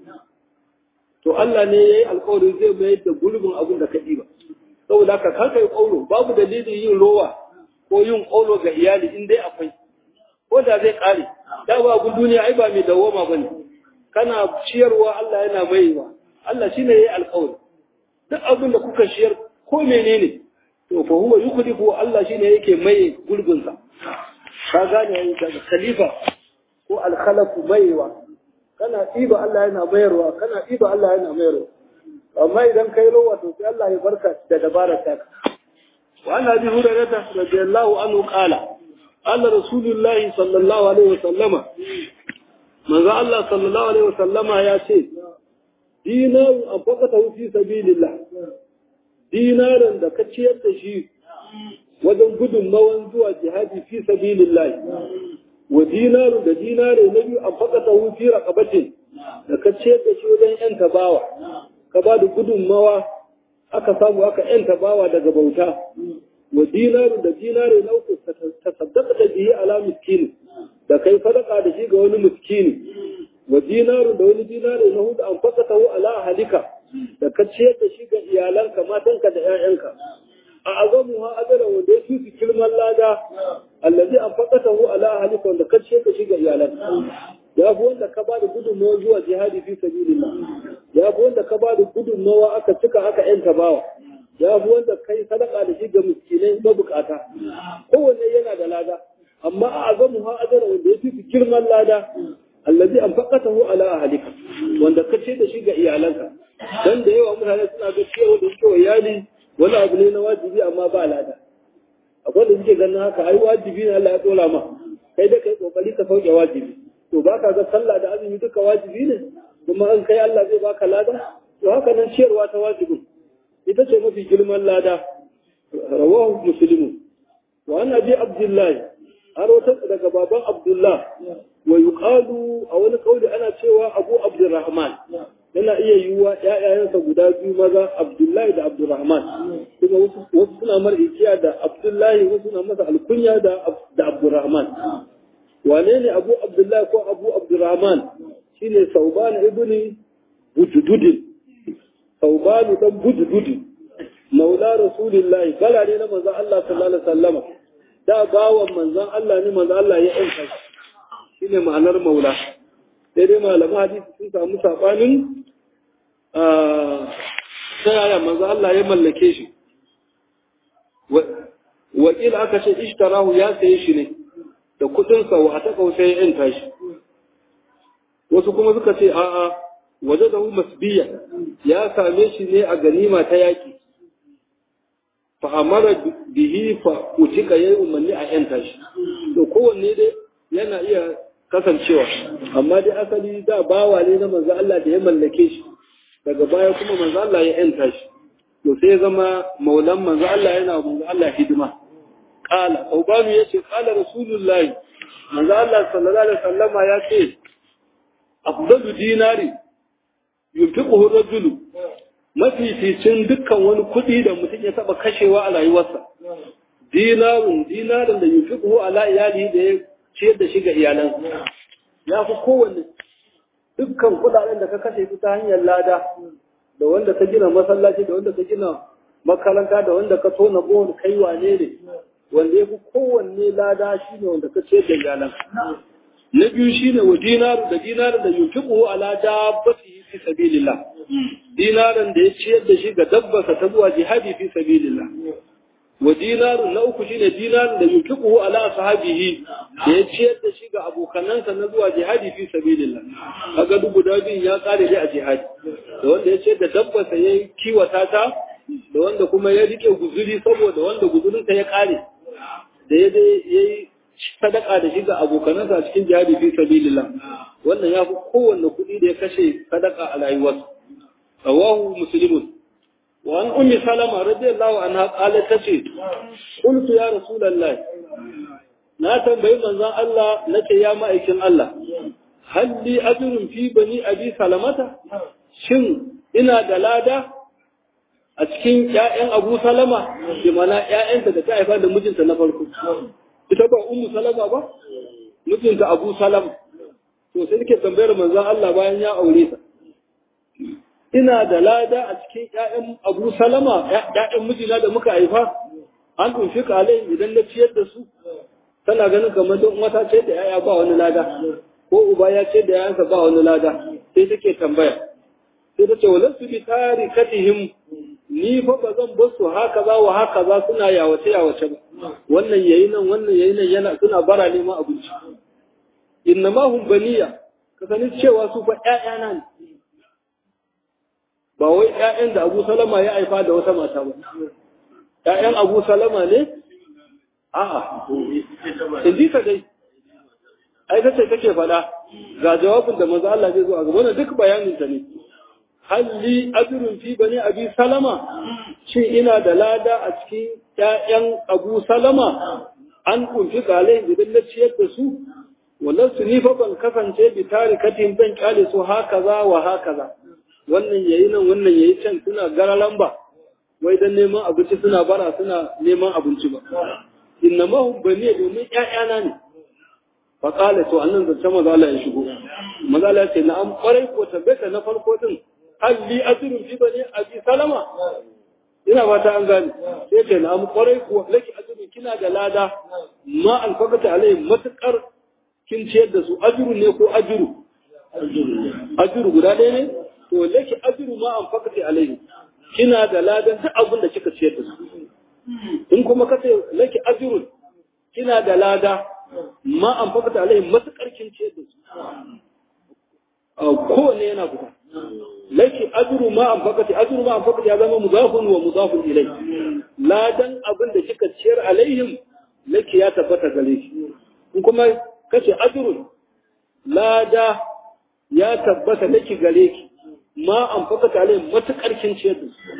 to Allah ne yayi alƙawari zai mayar da gurbin abin da kaci ba saboda ka kar kai ƙauro babu dalilin yin rowa ko yin ƙauro ga iyali in dai akwai ko da zai kare da ba gun duniya ai ba mai dawoma bane kana ciyarwa Allah yana maiwa Allah shine yayi alƙawari duk abin da kuka ciyar ko menene to fa huwa yukhlifu Allah shine yake mai gurbin sa ka gane yayin daga khalifa ko alkhalafu maiwa kana ɗiba Allah yana mayarwa kana ɗiba Allah yana mayarwa amma idan kai rowa to sai Allah ya barka da dabarar ta wa anna bi hurairah radiyallahu anhu qala qala rasulullahi sallallahu alaihi wa sallama manzo Allah sallallahu alaihi wa sallama ya ce dinaru anfaqata fi sabilillah dinaran da ka ciyar da shi wajen gudunmawan zuwa jihadi fi sabilillahi wa dinaru da dinare na biyu an fakata fi raqabatin da ka ce da shi wajen yan tabawa ka ba da gudunmawa aka samu aka yan tabawa daga bauta wa dinaru da dinare na uku ta saddaka da bihi ala miskini da kai sadaka da shi ga wani miskini wa dinaru da wani dinare na hudu an fakata ala halika da ka ce da shi ga iyalanka matanka da 'ya'yanka أعظمها أجرا وديتي في كلمة لا الذي أنفقته على أهلك وأن قد شيء شيء إيالك يا أبو أنت كبار قدم موضوع جهادي في سبيل الله يا أبو أنت كبار قدم نوا أكا تكا أكا أنت باوا يا أبو أنت كي صدق على شيء مسكينين مبكاتا هو اللي ينا دلادا أما أعظمها أجرا وديتي في كلمة لا الذي أنفقته على أهلك وأن قد شيء شيء إيالك dan da yawa mutane suna ga cewa da cewa iyali wani abu ne na wajibi amma ba lada akwai da suke ganin haka ai wajibi ne Allah ya dora ma kai da kai kokari ka sauke wajibi to baka ga sallah da azumi duka wajibi ne kuma an kai Allah zai baka lada to haka nan ciyarwa ta wajibin ita ce mafi girman lada rawahu muslimu wa an abi abdullahi har wata daga baban abdullah wa yuqalu a wani kauli ana cewa abu abdurrahman yana iya yiwuwa ‘ya'yayensa guda biyu maza Abdullahi da Abdurrahman, kuma wasu suna mara ikiya da Abdullahi wasu suna masa alkunya da Abdurrahman. Wane ne Abu Abdullahi ko Abu Abdurrahman shi ne Sauban ibn Bujududin, Sauban dan Bujududin, Maula Rasulillahi, bala ne na manzan Allah sallallahu Alaihi wasallama, da bawan manzan Allah ne manzan Allah ya ‘yanka shi ne ma'anar Maula. sai dai malaman hadisi sun samu sabanin ta yaya manzo Allah ya mallake shi wakil aka ce ishtarahu ya saye shi ne da kudin sa wa ta kausa ya yanta shi wasu kuma suka ce a'a waje da masbiya ya same shi ne a ganima ta yaki fa amara bihi fa utika yayi umarni a yanta shi to kowanne dai yana iya kasancewa amma dai asali da bawa ne na manzo Allah da ya mallake shi daga baya kuma manzo Allah ya yanta shi to sai zama maulan manzo Allah yana manzo Allah hidima qala ubanu yace qala rasulullahi manzo Allah sallallahu alaihi wasallama ya ce afdalu dinari yunfiquhu rajulu mafificin dukkan wani kuɗi da mutum ya taɓa kashewa a rayuwarsa dinarun dinarin da yunfiquhu ala iyali da ya ciyar da shi ga iyalansa ya fi kowanne dukkan kudaden da ka kashe su ta hanyar lada da wanda ka gina masallaci da wanda ka gina makaranta da wanda ka tona bohol kai wane ne wanda ya fi kowanne lada shi ne wanda ka ciyar da iyalansa na biyu shi ne wa dinaru da dinaru da yunfiquhu ala dabbatihi fi sabilillah dinaran da ya ciyar da shi ga dabbarsa ta zuwa jihadi fi sabilillah wa dinarun na uku shine dinarin da yukiquhu ala sahabihi da ya ciyar da shi ga abokanansa na zuwa jihadi fi sabilillah kaga duk guda biyun ya kare dai a jihadi da wanda ya ciyar da dabbarsa ya kiwata ta da wanda kuma ya rike guzuri saboda wanda guzurinsa ya kare da ya yi sadaka da shi ga abokanansa a cikin jihadi fi sabilillah wannan ya fi kowanne kuɗi da ya kashe sadaka a rayuwarsa rawahu muslimun wa an ummi salama radiyallahu anha qalat tace qultu ya rasulullah na tambayi manzon Allah nace ya ma'aikin Allah hal li ajrun fi bani abi salamata shin ina da lada a cikin ƴaƴan Abu Salama bi mana ƴaƴanta da ta haifa da mijinta na farko ita ba ummu salama ba mijinta Abu Salama to sai nake tambayar manzon Allah bayan ya aure ta ina da lada a cikin ƴaƴan Abu Salama ƴaƴan mijina da muka haifa an tunfi kalai idan na ciyar da su tana ganin kamar don wata ce da ƴaƴa ba wani lada ko uba ya ce da ƴaƴansa ba wani lada sai take tambaya sai ta ce walansu bi tarikatihim ni fa ba zan bar su haka za wa haka za suna yawace yawace ba wannan yayi nan wannan yayi nan yana suna bara neman abinci innama hum baniya ka sani cewa su fa ƴaƴana ne ba wai ƴaƴan da Abu Salama ya haifa da wata mata ba ƴaƴan Abu Salama ne a'a in ka dai ai kace kake faɗa ga jawabin da manzo Allah zai zo a gaba duk bayanin ta ne halli ajrun fi bani abi salama shin ina da lada a cikin ƴaƴan Abu Salama an kunfi kalai idan na ciyar da su wallan su ni fa ban kasance bi tarikatin zan kyale su haka za wa haka za wannan yayi nan wannan yayi can suna gara lamba wai dan neman abinci suna bara suna neman abinci ba inna ma hum bani domin ƴaƴana ne fa qala to annan zance maza Allah ya shigo maza Allah ya ce na'am kwarai ko tabbata na farko din hal li ajrun fi bani abi salama ina fata an gane sai ce na'am kwarai ko laki ajrun kina da lada ma alfaqata alai matakar kin ciyar da su ajru ne ko ajru ajru guda ɗaya ne to laki ajru ma anfaqati alai kina da ladan duk abin da kika ciyar da su in kuma kace laki ajrun kina da lada ma anfaqati alai matakar kin ciyar da su kowanne yana fita laki ajru ma anfaqati ajru ma anfaqati ya zama mudafun wa mudafun ilai ladan abin da kika ciyar alaihim laki ya tabbata gare shi in kuma kace ajrun lada ya tabbata laki gare ki ma anfaqati alaihim matakar kin ciyar da su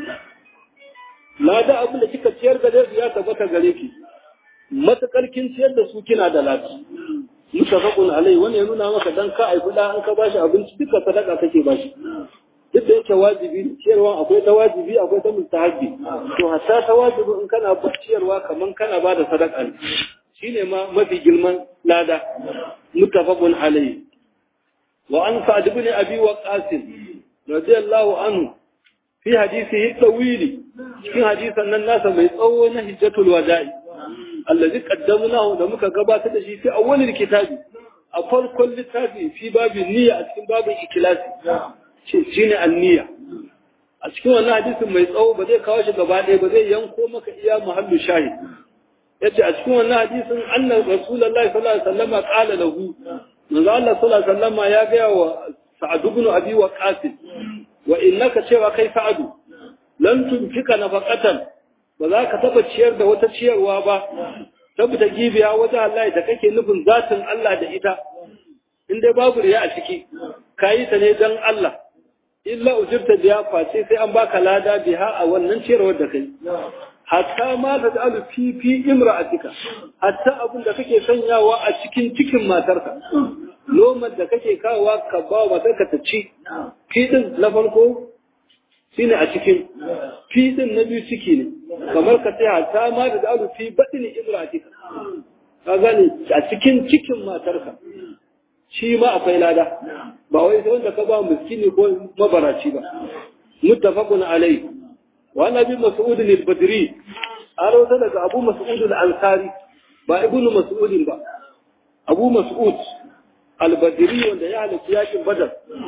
lada abin da kika ciyar gare su ya tabbata gare ki matakar kin ciyar da su kina da lada mutafaqun alai wani ya nuna maka dan ka aifi da an ka bashi abinci duka sadaka kake bashi duk da yake wajibi ciyarwa akwai ta wajibi akwai ta mustahabi to hatta ta wajibi in kana ciyarwa kaman kana ba da sadaka ne shine ma mafi girman lada mutafaqun alai wa an sa'd ibn abi waqas radiyallahu anhu fi hadisihi tawili cikin hadisan nan nasa mai tsawo na hijjatul wada'i allazi qaddamnahu da muka gabatar da shi fi awwalil kitabi a farkon littafi fi babin niyya a cikin babin ikhlasi shine an-niyya a cikin wannan hadisin mai tsawo ba zai kawo shi gaba ɗaya ba zai yanko maka iya muhallu shahid yace a cikin wannan hadisin anna rasulullahi sallallahu alaihi wasallam qala lahu manzo Allah sallallahu alaihi wasallam ya ga wa sa'ad ibn abi waqas wa innaka cewa kai sa'adu lan tunfika nafaqatan ba za ka taba ciyar da wata ciyarwa ba tabbata gibiya wajen Allah da kake nufin zatin Allah da ita in dai babu riya a ciki kayi ta ne dan Allah illa ujirta biya face sai an baka lada biha a wannan ciyarwar da kai hatta ma ta ta'alu fi fi imra'atika hatta abin da kake sanyawa a cikin cikin matarka lomar da kake kawowa ka ba matarka ta ci fi din na farko shine a cikin fi din na biyu ciki ne kamar ka sai hatta ma ta ta'alu fi badin imra'atika ka gane a cikin cikin matarka shi ma akwai lada ba wai sai wanda ka ba miskini ko mabaraci ba muttafaqun alayhi wa nabi mas'ud al-badri arauta daga abu mas'ud al-ansari ba ibnu mas'ud ba abu mas'ud al-badri wanda ya halarci yakin badar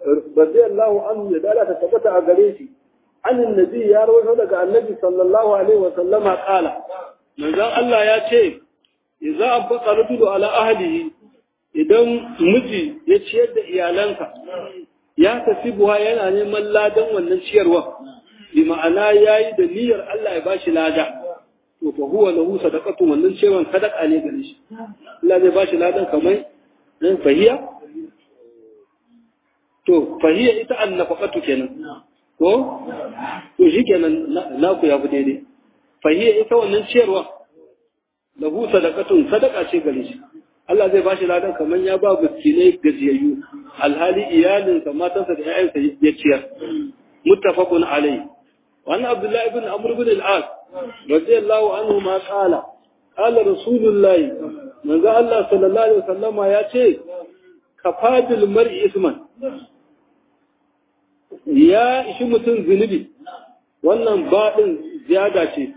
radiyallahu anhu ya dala ta tabbata a gare shi an annabi ya rawaito daga annabi sallallahu alaihi wa sallama qala manzon Allah ya ce idza anfaqa rajulu ala ahlihi idan miji ya ciyar da iyalansa ya tafi buwa yana neman ladan wannan ciyarwa bi ma'ana yayi da niyyar Allah ya bashi lada to fa huwa lahu sadaqatu wannan ciyarwan sadaka ne gare shi Allah zai bashi ladan kamar dan fahiya to fahiya ita annafaqatu kenan ko to shikenan naku ya fi daidai fahiya ita wannan ciyarwa lahu sadaqatun sadaka ce gare shi Allah zai bashi ladan kamar ya ba miskinai gajiyayyu alhali iyalinsa matansa da ƴaƴansa ya ciyar muttafaqun alayhi wa anna abdullah ibn amr ibn al-as radiyallahu anhu ma qala qala rasulullahi manzo Allah sallallahu alaihi wasallama ya ce kafadil mar'i isman ya ishi mutum zunubi wannan baɗin ziyada ce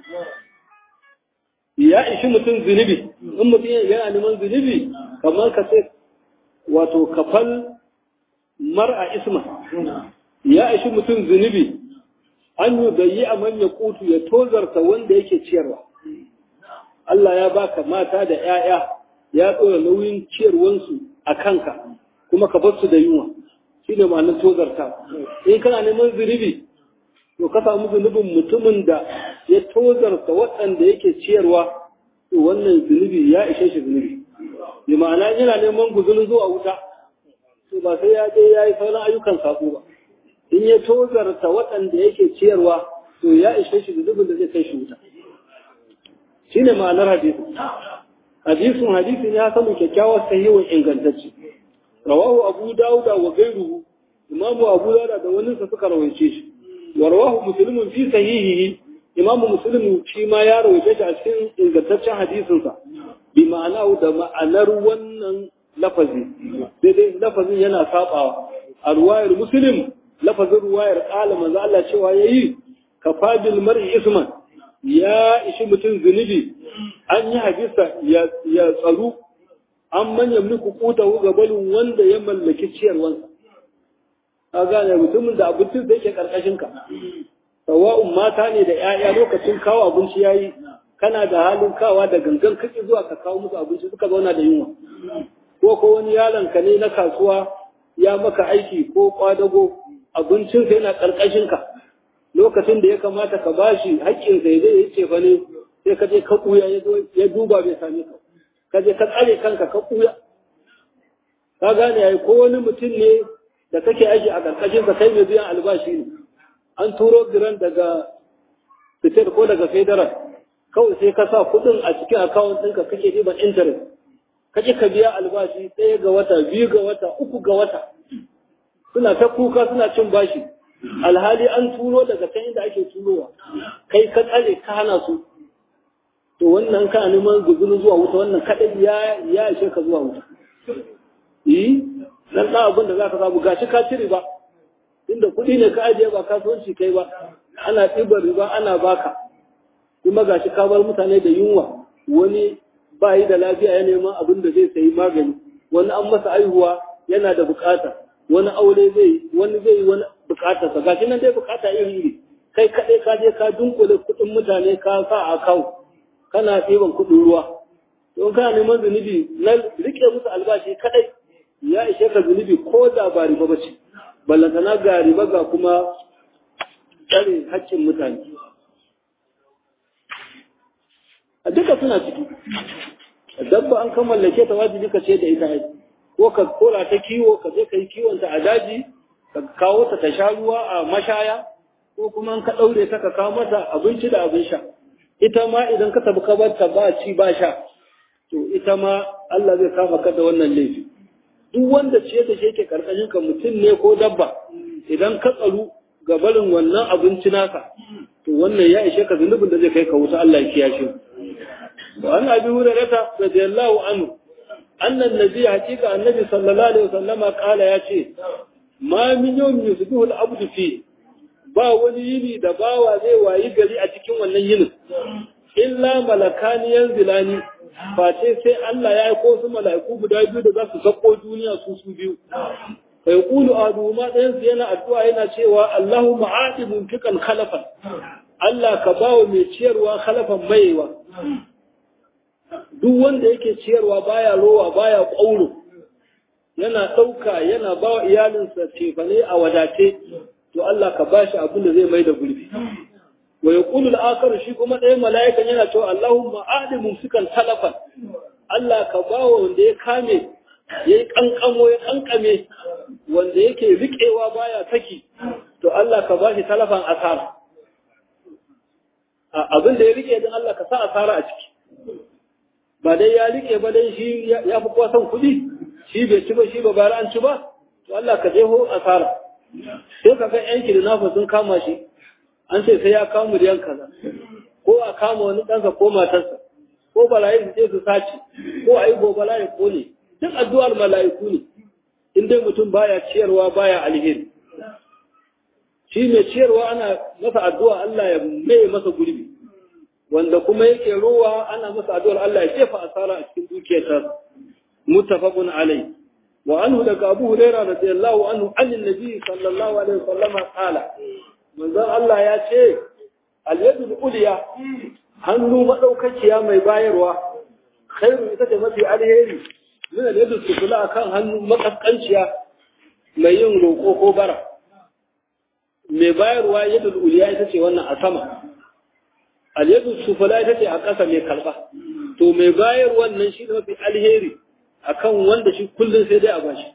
ya ishi mutum zunubi in mutum yana neman zunubi kamar ka ce wato kafal mar'a isma ya ishi mutum zunubi an yi gayi a manya kutu ya tozarta wanda yake ciyarwa Allah ya baka mata da ‘ya'ya ya ɗora nauyin ciyarwansu a kanka kuma ka bar su da yunwa shi ne ma'anar tozarta in kana neman zunubi to ka samu zunubin mutumin da ya tozarta waɗanda yake ciyarwa to wannan zunubi ya ishe shi zunubi bi ma'ana yana neman guzurin zuwa wuta to ba sai ya je ya yi sauran ayyukan sako ba in ya tozarta waɗanda yake ciyarwa to ya ishe shi zunubin da zai kai shi wuta shine ma'anar hadisin hadisin hadisin ya samu kyakkyawar sahihun ingantacce rawahu abu dauda wa gairuhu imamu abu dauda da wani sa suka rawaice shi wa rawahu muslimun fi sahihihi imamu muslim shi ma ya rawaice shi a cikin ingantaccen hadisin sa bi ma'ana da ma'anar wannan lafazi daidai lafazin yana sabawa a ruwayar muslim lafazin ruwayar qala manzo Allah cewa yayi kafabil mar'i isman ya ishi mutum zunubi an yi hadisa ya tsaru an manyan muku kutahu gabalin wanda ya mallaki ciyarwansa a gane mutumin da abincin da yake karkashin ka sawa'un mata ne da 'ya'ya lokacin kawo abinci yayi kana da halin kawa da gangan kake zuwa ka kawo musu abinci suka zauna da yunwa ko ko wani yaron ka ne na kasuwa ya maka aiki ko kwadago abincinsa yana karkashin ka lokacin da ya kamata ka bashi haƙƙin sai zai yi ce fa ne sai ka je ka ɓuya ya duba bai same ka ka je ka tsare kanka ka ɓuya ka gane yayi ko wani mutum ne da kake aiki a ƙarƙashin ka kai mai biyan albashi ne an turo giran daga fitar ko daga federal kawai sai ka sa kuɗin a cikin akawun ɗinka kake ɗiban interest kake ka biya albashi ɗaya ga wata biyu ga wata uku ga wata suna ta kuka suna cin bashi alhali an turo daga can inda ake turowa kai ka tsare ka hana su to wannan ka neman guzuru zuwa wuta wannan kadai ya ya ishe ka zuwa wuta yi dan da abin da zaka samu gashi ka ci riba inda kuɗi ne ka ajiye ba kasuwanci kai ba ana ɗibar riba ana baka kuma gashi ka bar mutane da yunwa wani ba yi da lafiya ya neman abin da zai sayi magani wani an masa aihuwa yana da bukata wani aure zai wani zai yi wani bukatarsa gashi nan dai bukata iri iri kai kaɗai ka je ka dunkule kuɗin mutane ka sa a kawo kana ɗiban kuɗin ruwa don kana neman zunubi na rike musu albashi kaɗai ya ishe ka zunubi ko da ba riba ba ce ballantana ga riba ga kuma tsare haƙƙin mutane a duka suna ciki dabba an kan mallake ta wajibi ka ce da ita aiki ko ka kora ta kiwo ka je ka yi kiwon ta a daji ka kawo ta ta sha ruwa a mashaya ko kuma ka ɗaure ta ka kawo mata abinci da abin sha ita ma idan ka tabi kabarta ba ci ba sha to ita ma Allah zai kama ka da wannan laifi duk wanda ce da shi yake karkashin ka mutum ne ko dabba idan ka tsaru ga barin wannan abinci naka to wannan ya ishe ka zunubin da zai kai ka wuta Allah ya kiyashe wa an abi hurairata radiyallahu anhu annan nabi hakika annabi sallallahu alaihi wasallama kala ya ce ma min yawmin yusbihu al-abdu fi ba wani yini da bawa zai wayi gari a cikin wannan yinin illa malakani yanzilani face sai Allah ya aiko su mala'iku guda biyu da za su sako duniya su su biyu fa yaqulu adu ma dayan su yana addu'a yana cewa Allahumma aati munfiqan khalafan Allah ka bawo mai ciyarwa khalafan maiwa duk wanda yake ciyarwa baya rowa baya ƙauro yana ɗauka yana ba wa iyalinsa cefane a wadace to Allah ka bashi abin da zai mai da gurbi wa yaqulu al-akhar shi kuma ɗaya mala'ikan yana cewa Allahumma adi mumsikan talafan Allah ka bawa wanda ya kame yayi kankamo ya kankame wanda yake riƙewa baya saki to Allah ka bashi talafan asara abin da ya rike din Allah ka sa asara a ciki ba dai ya rike ba dai shi ya fi kowa son kuɗi shi bai ci ba shi ba bayar an ci ba to Allah ka je ho asara sai ka ga yan kidnapper sun kama shi an ce sai ya kama miliyan kaza ko a kama wani ɗansa ko matarsa ko balayi su je su sace ko a yi gobala ya kone duk addu'ar mala'iku ne in dai mutum baya ciyarwa baya alheri shi mai ciyarwa ana masa addu'a Allah ya mai masa gurbi wanda kuma yake ruwa ana masa addu'ar Allah ya jefa asara a cikin dukiyarsa muttafaqun alai wa anhu daga Abu Hurairah radiyallahu anhu anin nabi sallallahu alaihi wasallam qala manzon Allah ya ce al-yadul ulya hannu madaukakiya mai bayarwa khairu ita ce mafi alheri min al-yadul sufla akan hannu makaskanciya mai yin roko ko bara mai bayarwa yadul ulya ita ce wannan a sama al-yadul sufla ita ce a ƙasa mai kalba to mai bayar wannan shi da mafi alheri akan wanda shi kullum sai dai a bashi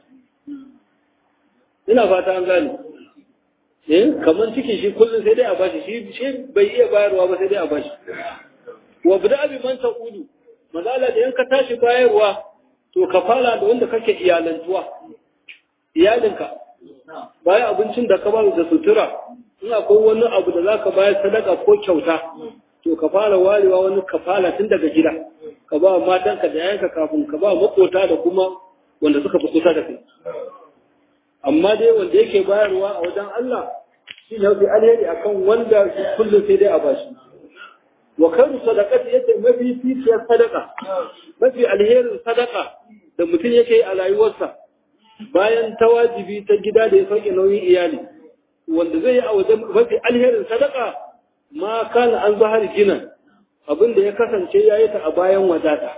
ina fata an gane eh kaman ciki shi kullum sai dai a bashi shi shi bai iya bayarwa ba sai dai a bashi wa bida bi man taqulu mazala da yanka tashi bayarwa to ka fara da wanda kake iyalantuwa iyalinka bayan abincin da ka ba da sutura in akwai wani abu da zaka bayar sadaka ko kyauta to ka fara warewa wani kafala tun daga gida ka ba matanka da yayanka kafin ka ba makota da kuma wanda suka fi kusa da kai amma dai wanda yake bayarwa a wajen Allah shi ne mafi alheri akan wanda kullum sai dai a bashi wa kairu sadaqati yace mafi ficiyar sadaka mafi alherin sadaka da mutum yake a rayuwarsa bayan ta wajibi ta gida da ya sauke nauyin iyali wanda zai yi a wajen mafi alherin sadaka ma kana an zahar gina abin da ya kasance ya yi ta a bayan wadata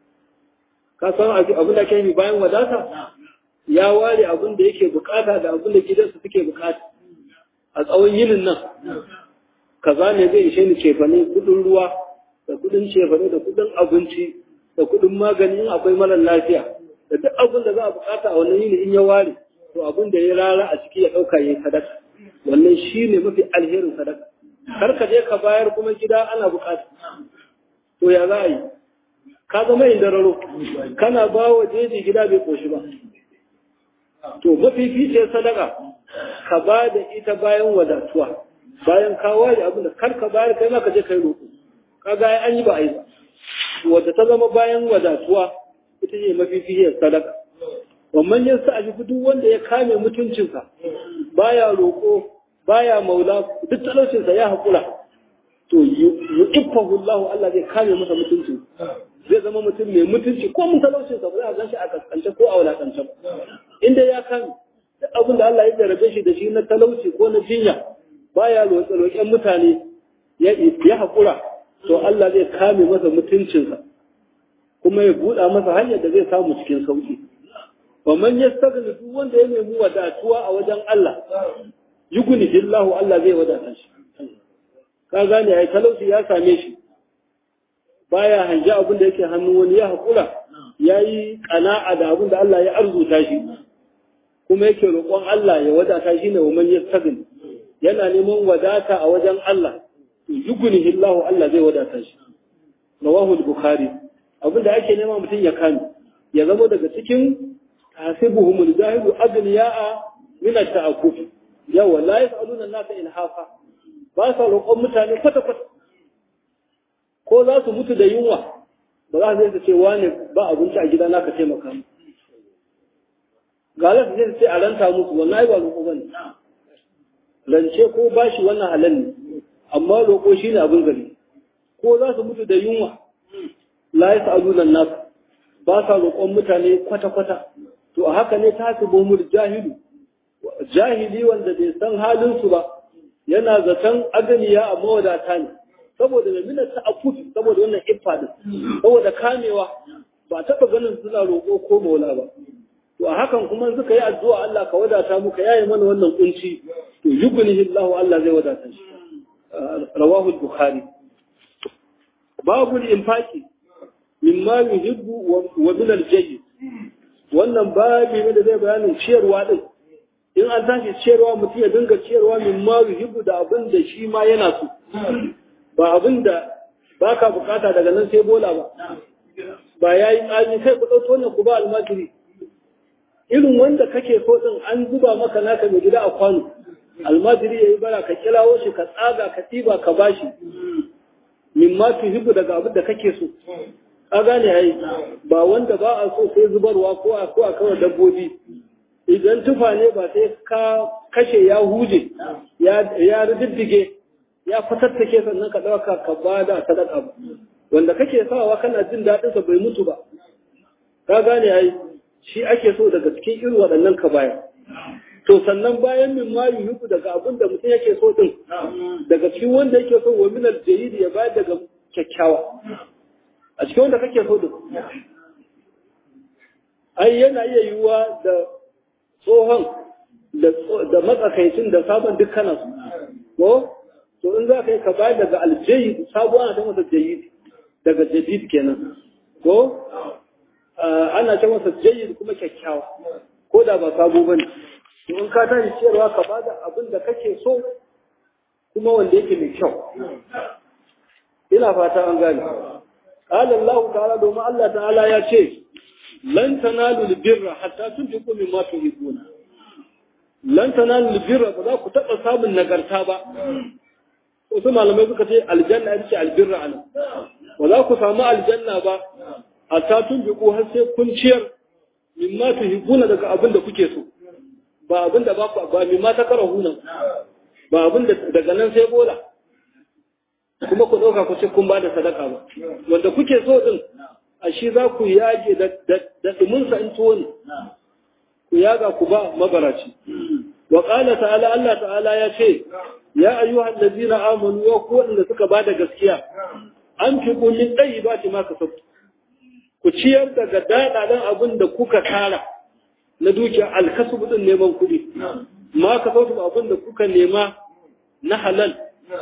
ka san abin da ke yi bayan wadata ya ware abin da yake bukata da abin da gidansa suke bukata a tsawon yinin nan kaza ne zai ishe ni cefane kudin ruwa da kudin cefane da kudin abinci da kudin magani in akwai mara lafiya da duk abin da za a bukata a wannan yini in ya ware to abin da ya rara a ciki ya dauka yayin sadaka wannan shine mafi alherin sadaka kar ka je ka bayar kuma gida ana bukata to ya za a yi ka zama indararo kana ba wa jeji gida bai koshi ba to mafificiyar sadaka ka ba da ita bayan wadatuwa bayan ka ware abin da kar ka bayar kai ma ka je kai roƙo kaga ai an yi ba a yi ba wadda ta zama bayan wadatuwa ita ce mafificiyar sadaka wannan yin sa a duk wanda ya kame mutuncinsa baya roƙo baya maula duk talaucinsa ya haƙura to yu'iffahu Allah Allah zai kame masa mutunci zai zama mutum mai mutunci ko mun talaucinsa ba za a ganshi a kaskance ko a wulakance ba inda ya kame duk abin da Allah ya jarabe shi da shi na talauci ko na jinya baya roƙe-roƙen mutane ya haƙura to Allah zai kame masa mutuncinsa kuma ya buɗa masa hanyar da zai samu cikin sauƙi wa man yastaghni duk wanda ya nemi wadatuwa a wajen Allah yuguni billahu Allah zai wadata shi ka gane ai talauci ya same shi baya hanja abin da yake hannun wani ya haƙura yayi qana'a da abin da Allah ya arzuta shi kuma yake roƙon Allah ya wadata shi ne wa man yastaghni yana neman wadata a wajen Allah to yuguni billahu Allah zai wadata shi rawahu al-bukhari abin da ake nema mutum ya kame ya zama daga cikin hasibuhumul zahidu adniya'a min at-ta'akkuf yawa la yas'aluna an-nasa ilhafa ba sa roƙon mutane kwata kwata ko za su mutu da yunwa ba za su ce wane ba abinci a gida naka taimaka mu galas zai ce a ranta musu wallahi ba roƙo bane rance ko bashi wannan halal ne amma roƙo shine abin gari ko za su mutu da yunwa la yas'aluna an-nasa ba sa roƙon mutane kwata kwata to a haka ne ta su bomul jahilu jahili wanda bai san halin su ba yana zaton aganiya a mawadata ne saboda mai mina ta akufi saboda wannan iffa din saboda kamewa ba taɓa ganin suna roƙo ko maula ba to a hakan kuma suka yi addu'a Allah ka wadata muka yayi mana wannan kunci to yugnihi Allah Allah zai wadata shi rawahu al-bukhari babu al-infaqi mimma yuhibbu wa min al-jayyid wannan babu ne da zai bayanin ciyarwa din in an tashi ciyarwa mutum ya dinga ciyarwa mimma yuhibbu da abin da shi ma yana so ba abin da baka bukata daga nan sai bola ba ba yayi tsani kai ku dauko wannan ku ba almajiri irin wanda kake so din an zuba maka naka mai gida a kwano almajiri yayi bara ka kilawo shi ka tsaga ka tiba ka bashi min ma tuhibu daga abin da kake so ka gane ai ba wanda ba a so sai zubarwa ko a ko a kawai dabbobi idan tufa ne ba sai ka kashe ya huje ya ya riddige ya fatattake sannan ka dauka ka bada sadaka ba wanda kake sawa kana jin daɗin sa bai mutu ba ka gane ai shi ake so daga cikin irin waɗannan ka bayar. To sannan bayan min ma yuhibbu daga abin da mutum yake so din daga cikin wanda yake so wa minal jayyid ya bayar daga kyakkyawa. A cikin wanda kake so din. Ai yana iya yiwuwa da tsohon da matsakaicin da sabon dukkanan su. Ko? To in za ka yi ka bayar daga aljayyid sabuwa ana ta masa jayyid daga jadid kenan. Ko? ana ta masa jayyid kuma kyakkyawa ko da ba sabo bane to in ka tashi ciyarwa ka bada abin da kake so kuma wanda yake mai kyau ina fata an gane qala Allah ta'ala domin Allah ta'ala ya ce lan tanalu albirra hatta tunfiqu mimma tuhibbuna lan tanalu albirra ba za ku taba samun nagarta ba wasu malamai suka ce aljanna ita ce albirra ana ba za ku samu aljanna ba hatta tun biku har sai kun ciyar mimma tuhibbuna daga abin da kuke so ba abin da ba ku ba mimma ta karahuna ba abin da daga nan sai bola kuma ku dauka ku ce kun ba da sadaka ba wanda kuke so din a shi za ku yage da da dumin sa in tuwo ne ku yaga ku ba mabaraci wa qala ta'ala Allah ta'ala ya ce ya ayyuhal ladina amanu wa ku wanda suka ba da gaskiya an fi min tayyibati ma kasabtu ku ciyar daga daɗaɗen abin da kuka tara na dukiya alkasubu ɗin neman kuɗi ma ka sautu abin da kuka nema na halal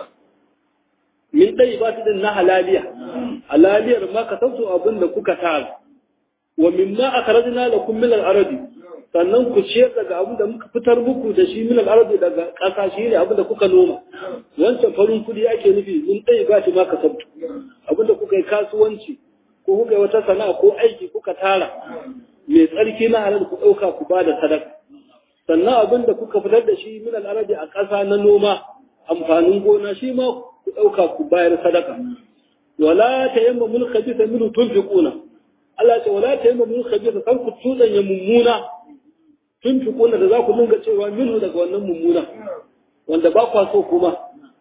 min ɗai ba su ɗin na halaliya halaliyar ma ka sautu abin da kuka tara wa min ma aka rajina da kun milal arabi sannan ku ciyar daga abin da muka fitar muku da shi milal arabi daga ƙasa shi ne abin da kuka noma wancan farin kuɗi ake nufi min ɗai ba ma ka sautu abin da kuka yi kasuwanci ko kuka yi wata sana'a ko aiki kuka tara mai tsarki na halal ku ɗauka ku ba da sadaka sannan abin da kuka fitar da shi min al'arabi a ƙasa na noma amfanin gona shi ma ku ɗauka ku bayar sadaka wala ta yamma mun khabisa min tunfiquna Allah ce wala ta yamma mun khabisa kan ku tudanya mummuna tunfiquna da za ku dinga cewa minhu daga wannan mummuna wanda ba kwa so kuma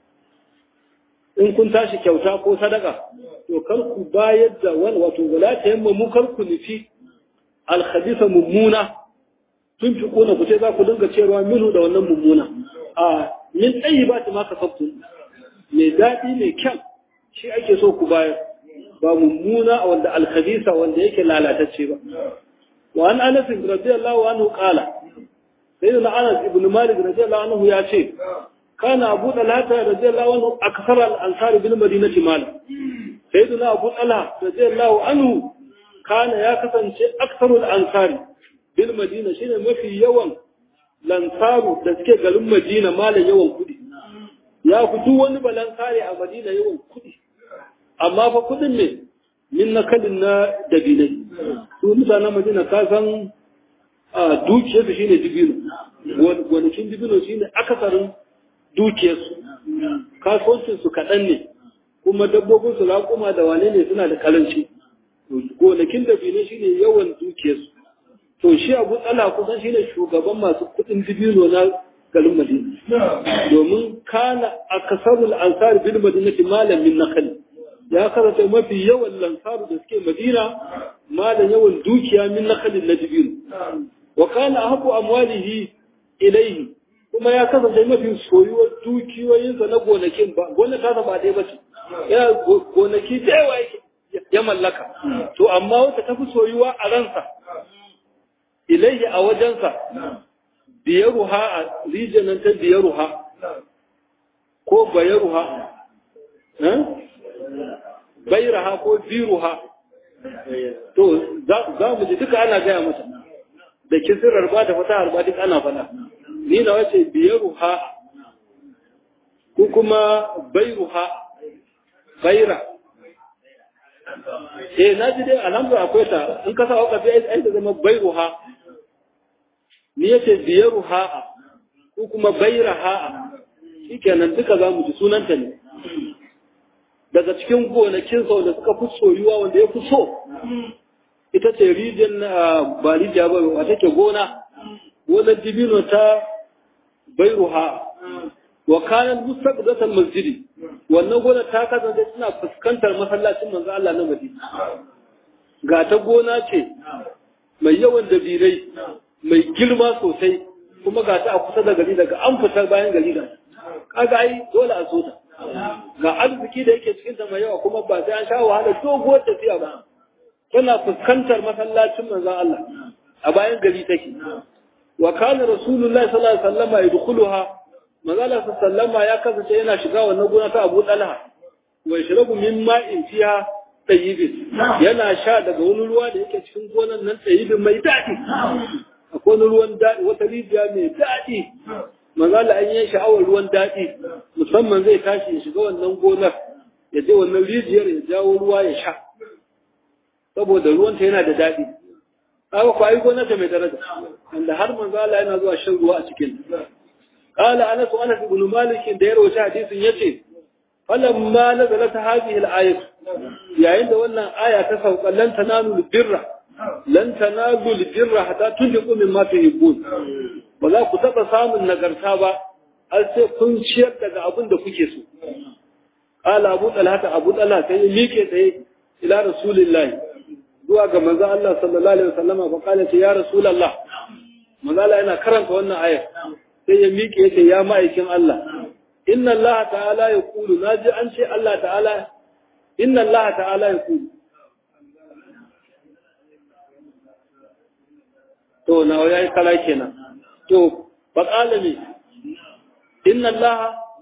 in kun tashi kyauta ko sadaka to kar ku bayar da wani wato wala ta yamma mu kar ku nufi alkhadisa mummuna tun fi kona ku ce za ku dinga cewa minhu da wannan mummuna a min tsayi ba ta maka sabtu mai daɗi mai kyan shi ake so ku bayar ba mummuna wanda alkhadisa wanda yake lalatacce ba wa an anas radiyallahu anhu qala sayyidina anas ibn malik radiyallahu anhu ya ce كان أبو طلحة رضي الله عنه أكثر الأنصار بالمدينة مالا سيدنا أبو طلحة رضي الله عنه كان يكسن أكثر الأنصار بالمدينة شيء ما في يوم الأنصار تسكي قالوا مدينة مالا يوم كدي يا فتو wani balansare a Madina yawan kudi amma fa kudin ne min nakalin na dabinai su mutanen Madina ka san dukiyarsu shine dibino gonakin dibino shine akasarin dukiyarsu kasuwancinsu kaɗan ne kuma dabbobinsu raƙuma da wane ne suna da karanci gonakin da bine shi ne yawan dukiyarsu to shi abu tsala kusan shi ne shugaban masu kuɗin dibino na garin madina domin kana a kasarul ansar bil madinati malamin nakali ya karanta mafi yawan lansaru da suke madina malam yawan dukiya min nakalin na dibino wa kana haku amwalihi ilaihi kuma ya kasance mafi soyuwar dukiyoyinsa na gonakin ba gonar ta ba dai bace ya gonaki da yawa yake ya mallaka to amma wata tafi soyuwa a ransa ilaihi a wajensa biyaruha a rijiyanan ta biyaruha ko bayaruha bairaha ko biruha to za mu ji duka ana gaya mata da kisirar ba da fata harba duk ana fada ni na wace biyaruha ko kuma bairuha baira eh na ji dai alhamdulillah akwai ta in ka sa wakafi ai ta zama bairuha ni yace biyaruha ko kuma bairaha shikenan duka za mu ji sunanta ne daga cikin gonakin sau da suka fi soyuwa wanda ya fi so ita ce rijiyar ba rijiya ba wata ke gona gonar dibino ta bairuha wa kanan mustaqdatan masjidi wannan gona ta kasance tana fuskantar masallacin manzo Allah na Madina ga ta gona ce mai yawan dabilai mai girma sosai kuma ga ta a kusa da gari daga an fitar bayan gari da kaga ai dole a so ta ga arziki da yake cikin ta mai yawa kuma ba sai an sha wahala doguwar tafiya ba tana fuskantar masallacin manzo Allah a bayan gari take wa kana rasulullahi sallallahu alaihi wasallam yadkhuluha manzo Allah sallallahu ya kasance yana shiga wannan gona ta Abu Talha wa yashrabu min ma'in fiha tayyibin yana sha daga wani ruwa da yake cikin gonan nan tayyibin mai daɗi akwai wani ruwan daɗi wata rijiya mai daɗi manzo Allah an yi sha'awar ruwan daɗi musamman zai tashi ya shiga wannan gonar ya je wannan rijiyar ya jawo ruwa ya sha saboda ruwanta yana da daɗi haka ku ayi gonar ta mai daraja wanda har manzo Allah yana zuwa shan ruwa a cikin قال أنس أنس بن مالك دير وشا حديث يتي فلما نزلت هذه الآية يا عند ولا آية تسوق لن تنالوا البر لن تنالوا البر حتى تنفقوا مما تحبون ولا كتب سام النغرتا با har sai kun ciyar daga abin da kuke so qala abu talha abu talha sai ya mike tsaye ila rasulillahi zuwa ga manzo Allah sallallahu alaihi wasallama fa qala ya rasulullah manzo Allah yana karanta wannan ayar sai ya miƙe ya ce ya ma'aikin Allah inna Allah ta'ala ya kulu na ji an ce Allah ta'ala inna Allah ta'ala ya kulu to na ya yi kala kenan to faƙala ne inna Allah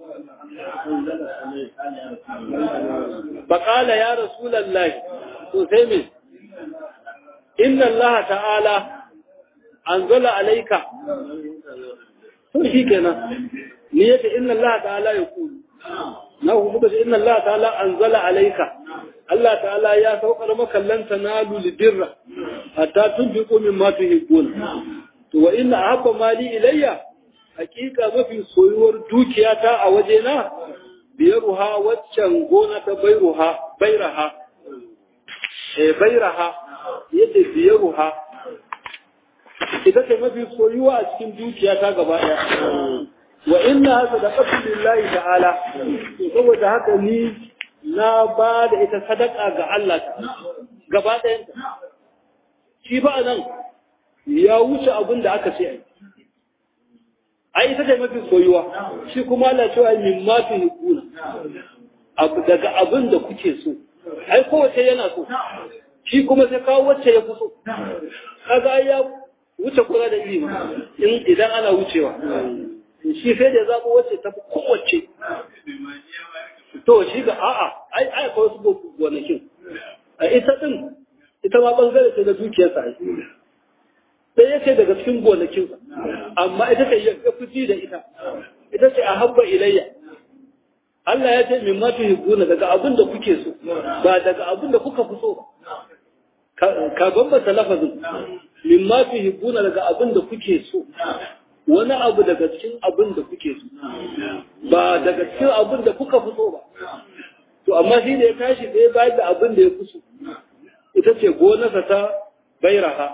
faƙala ya rasulallah to sai me inna Allah ta'ala anzala alaika to shi kenan ni yace inna Allah ta'ala ya kulu na kuma ce inna Allah ta'ala anzala alayka Allah ta'ala ya saukar maka lan tanalu libirra hatta tunfiqu mimma tuhibbuna to wa inna ahabba mali ilayya hakika mafi soyuwar dukiyata a wajena biyaruha waccan gona ta bairuha bairaha eh bairaha yace biyaruha ita ce mafi soyuwa a cikin dukiya ta gaba ɗaya wa inna sadaqatu lillahi ta'ala to saboda haka ni na ba da ita sadaka ga Allah gaba ɗayan shi ba nan ya wuce abin da aka ce ai ai ita ce mafi soyuwa shi kuma Allah cewa min ma fi hukuna daga abin da kuke so ai kowace yana so shi kuma sai kawo wacce ya fi so kaga ya wuce kula da ilimi in idan ana wucewa shi sai da zaɓo wacce ta fi kowace to shi ga a'a ai ai akwai wasu gonakin a ita din ita ma bangare ce da dukiyarsa ai sai yake daga cikin gonakinsa amma ita ce ya fi da ita ita ce a habba ilayya Allah ya ce min matu hibbuna daga abin da kuke so ba daga abin da kuka fi so ba ka bambanta lafazin min ma fi hibbuna daga abin da kuke so wani abu daga cikin abin da kuke so ba daga cikin abin da kuka fi so ba to amma shi da ya tashi da ya bayar da abin da ya fi so ita ce gonarsa ta bairaha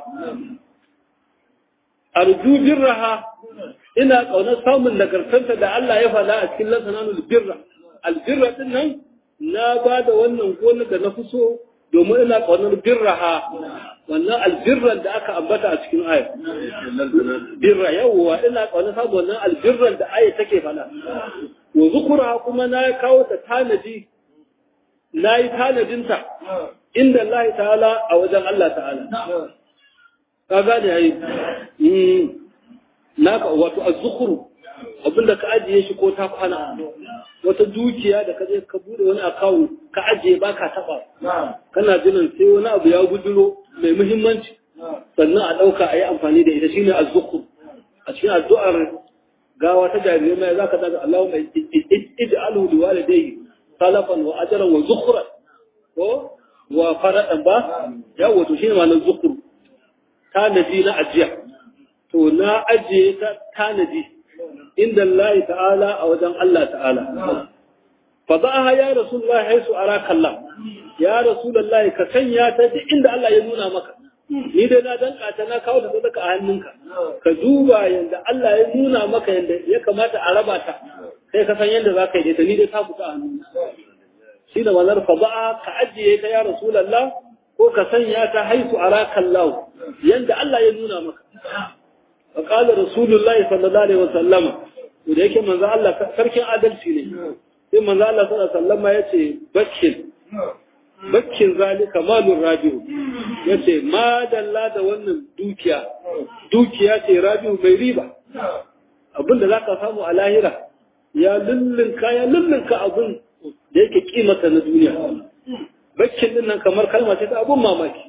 arju birraha ina ƙaunar samun nagartanta da Allah ya faɗa a cikin lansananul birra albirra din nan na ba da wannan gonar da na fi so domin ina kaunar birraha wannan albirran da aka ambata a cikin ayat birra yawwa ina kaunar saboda wannan albirran da ayat take fada wa zukura kuma na kawo ta tanadi na yi tanadinta inda Allah ta'ala a wajen Allah ta'ala ka gane yayi naka wato az-zukuru abinda ka ajiye shi ko ta kwana wata dukiya da ka je ka bude wani account ka ajiye baka taba kana jinan sai wani abu ya guduro mai muhimmanci sannan a dauka a yi amfani da ita shine az-zukur a cikin addu'ar gawa ta jarirai mai zaka daga Allahumma ij'alhu liwalidayhi salafan wa ajran wa zukhran ko wa faradan ba yawo to shine ma'anar zukuru tanadi na ajiya to na ajiye ta tanadi inda Allah ta'ala a wajen Allah ta'ala fa ba'aha ya rasulullahi haisu araka Allah ya rasulullahi ka sanya ta duk inda Allah ya nuna maka ni dai na danka ta na kawo ta sadaka a hannunka ka duba yanda Allah ya nuna maka yanda ya kamata a raba ta sai ka san yanda za ka yi ta ni dai ta fita a hannunka shi da manar fa ba'a ka ajiye ta ya rasulullah ko ka sanya ta haisu araka Allah yanda Allah ya nuna maka fa qala rasulullah sallallahu alaihi wasallam da yake manzo Allah sarkin adalci ne sai manzo Allah sallallahu alaihi wasallam yace bakkin bakkin zalika malur rabiu yace ma dalla da wannan dukiya dukiya ce rabiu mai riba abinda zaka samu a lahira ya lullunka ya lullunka abin da yake kimata na duniya bakkin din nan kamar kalma ce ta abun mamaki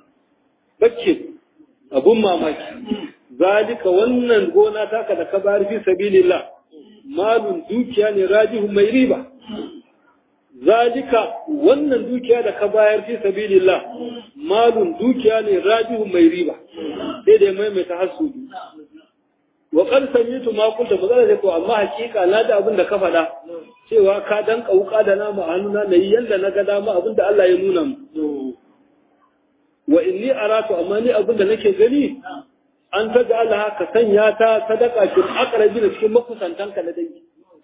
bakkin abun mamaki zalika wannan gona taka da ka bari fi sabilillah malun dukiya ne rajihu mai riba zalika wannan dukiya da ka bayar fi sabilillah malun dukiya ne rajihu mai riba sai da maimaita hasudi wa qad samitu ma kunta bazala ko amma hakika na da abin da ka faɗa cewa ka dan kauka da nama a hannuna nayi yanda na ga dama abin da Allah ya nuna mu wa inni aratu amma ni abin da nake gani an ta ga Allah ka sanya ta sadaka kin aqrabi da cikin makusantanka na dangi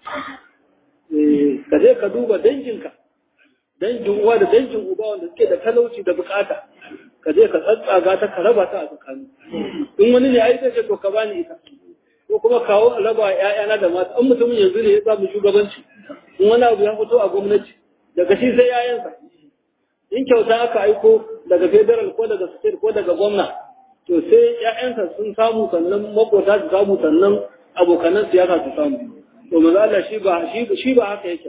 eh ka je ka duba danginka dangin uwa da dangin uba wanda suke da talauci da bukata ka je ka tsatsaga ta ka raba ta a tsakani in wani ne ai sai to ka bani ita ko kuma kawo a raba ƴaƴana da mata an mutumin yanzu ne ya samu shugabanci in wani abu ya fito a gwamnati daga shi sai ƴaƴansa in kyauta aka aiko daga federal ko daga state ko daga gwamna to sai ƴaƴansa sun samu sannan makota su samu sannan abokanan siyasa su samu to manzo Allah shi ba shi shi ba haka yake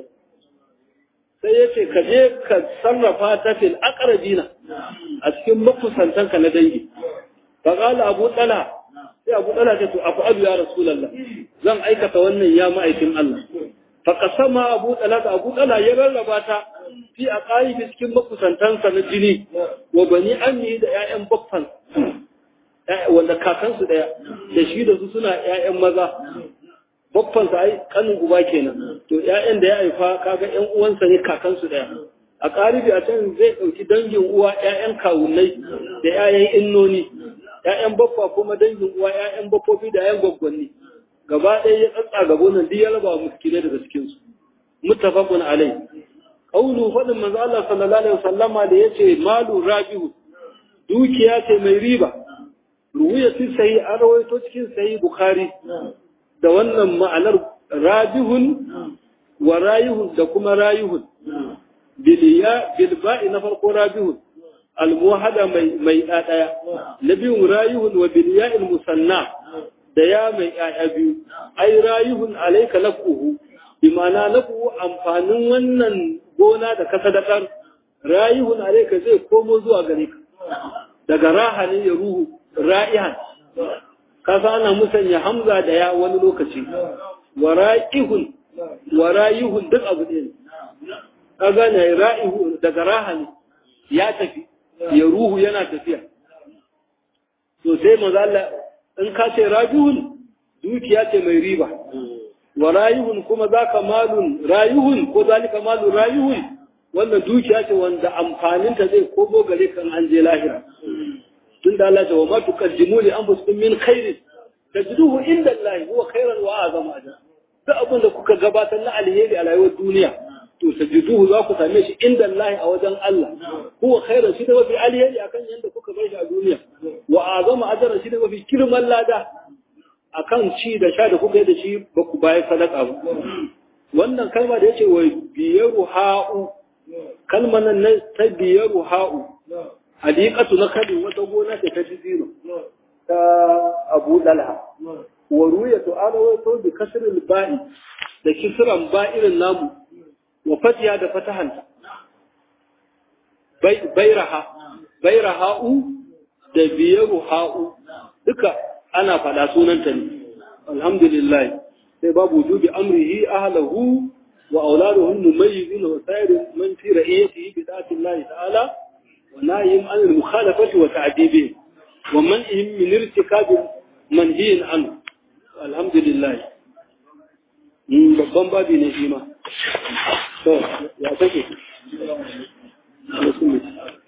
sai yace ka je ka sarrafa ta fil aqrabina a cikin makusantanka na dangi fa qala abu talha sai abu talha ce to afu abu ya rasulullah zan aikata wannan ya ma'aikin Allah fa qasama abu talha abu talha ya rarraba ta fi aqaibi cikin makusantansa na jini wa bani ammi da ƴaƴan baffan wanda kakansu ɗaya da shi da su suna ‘ya'yan maza, babbansa ai kanin uba kenan, to ‘ya'yan da ya haifa kaga ‘yan uwansa ne kakansu ɗaya. A ƙaribi a can zai ɗauki dangin uwa ‘ya'yan kawunai da ‘ya'yan innoni, ‘ya'yan baffa kuma dangin uwa ‘ya'yan baffofi da ‘ya'yan gwaggwanni. Gaba ɗaya ya tsatsa gabo nan duk ya raba wa miskinai daga cikinsu. Muttafaqun alai. Kaulu faɗin manzo Allah sallallahu alaihi wasallama da yace malu rabihu dukiya ce mai riba. ruwiya fi sahi an rawaito cikin sahi bukhari da wannan ma'anar rabihun wa rayihun da kuma rayihun biliya bilba'i na farko rabihun almuhada mai mai daya na biyun rayihun wa biliya musanna da ya mai ƴaƴa biyu ai rayihun alayka nafuhu bi ma'ana nafuhu amfanin wannan gona da ka sadakar rayihun alayka zai komo zuwa gare ka daga raha ne ya ruhu ra'ihan kasa ana musanya hamza da ya wani lokaci wa ra'ihun wa ra'ihun duk abu ɗaya ne ka gane ra'ihu daga raha ne ya tafi ya ruhu yana tafiya to sai maza Allah in ka ce rajihun dukiya ce mai riba wa rayihun kuma zaka malun rayihun ko zalika malun rayihun wannan dukiya ce wanda amfaninta zai komo gare kan an je lahira tun da Allah ta wa ma tuqaddimu li anfusikum min khairin tajiduhu inda Allah huwa khairan wa azama ajra duk abin da kuka gabatar na alheri a rayuwar duniya to tajiduhu za ku same shi inda Allah a wajen Allah huwa khairan shi da mafi alheri akan yanda kuka bar shi a duniya wa azama ajran shi da mafi kirman lada akan ci da sha da kuka yi da shi ba ku bayar sadaka ba wannan kalma da yace wa biyaru ha'u kalmar nan na ta biyaru ha'u hadiqatu na kalin wata gona ce ta jiziro ta Abu Dalha wa ruya to ana wato bi kasril ba'i da kisran ba'irin namu wa fatiha da fatahanta bairaha bairaha'u da biyaru ha'u duka ana faɗa sunanta ne alhamdulillah sai babu wujubi amrihi ahlahu wa auladuhum mumayyizin wa sayr man fi ra'iyatihi bi da'ati Allah ta'ala wa nahyim an al-mukhalafati wa ta'dibi wa man'ihim min irtikab manhiyin an alhamdulillah babban babi ne shi ma to ya take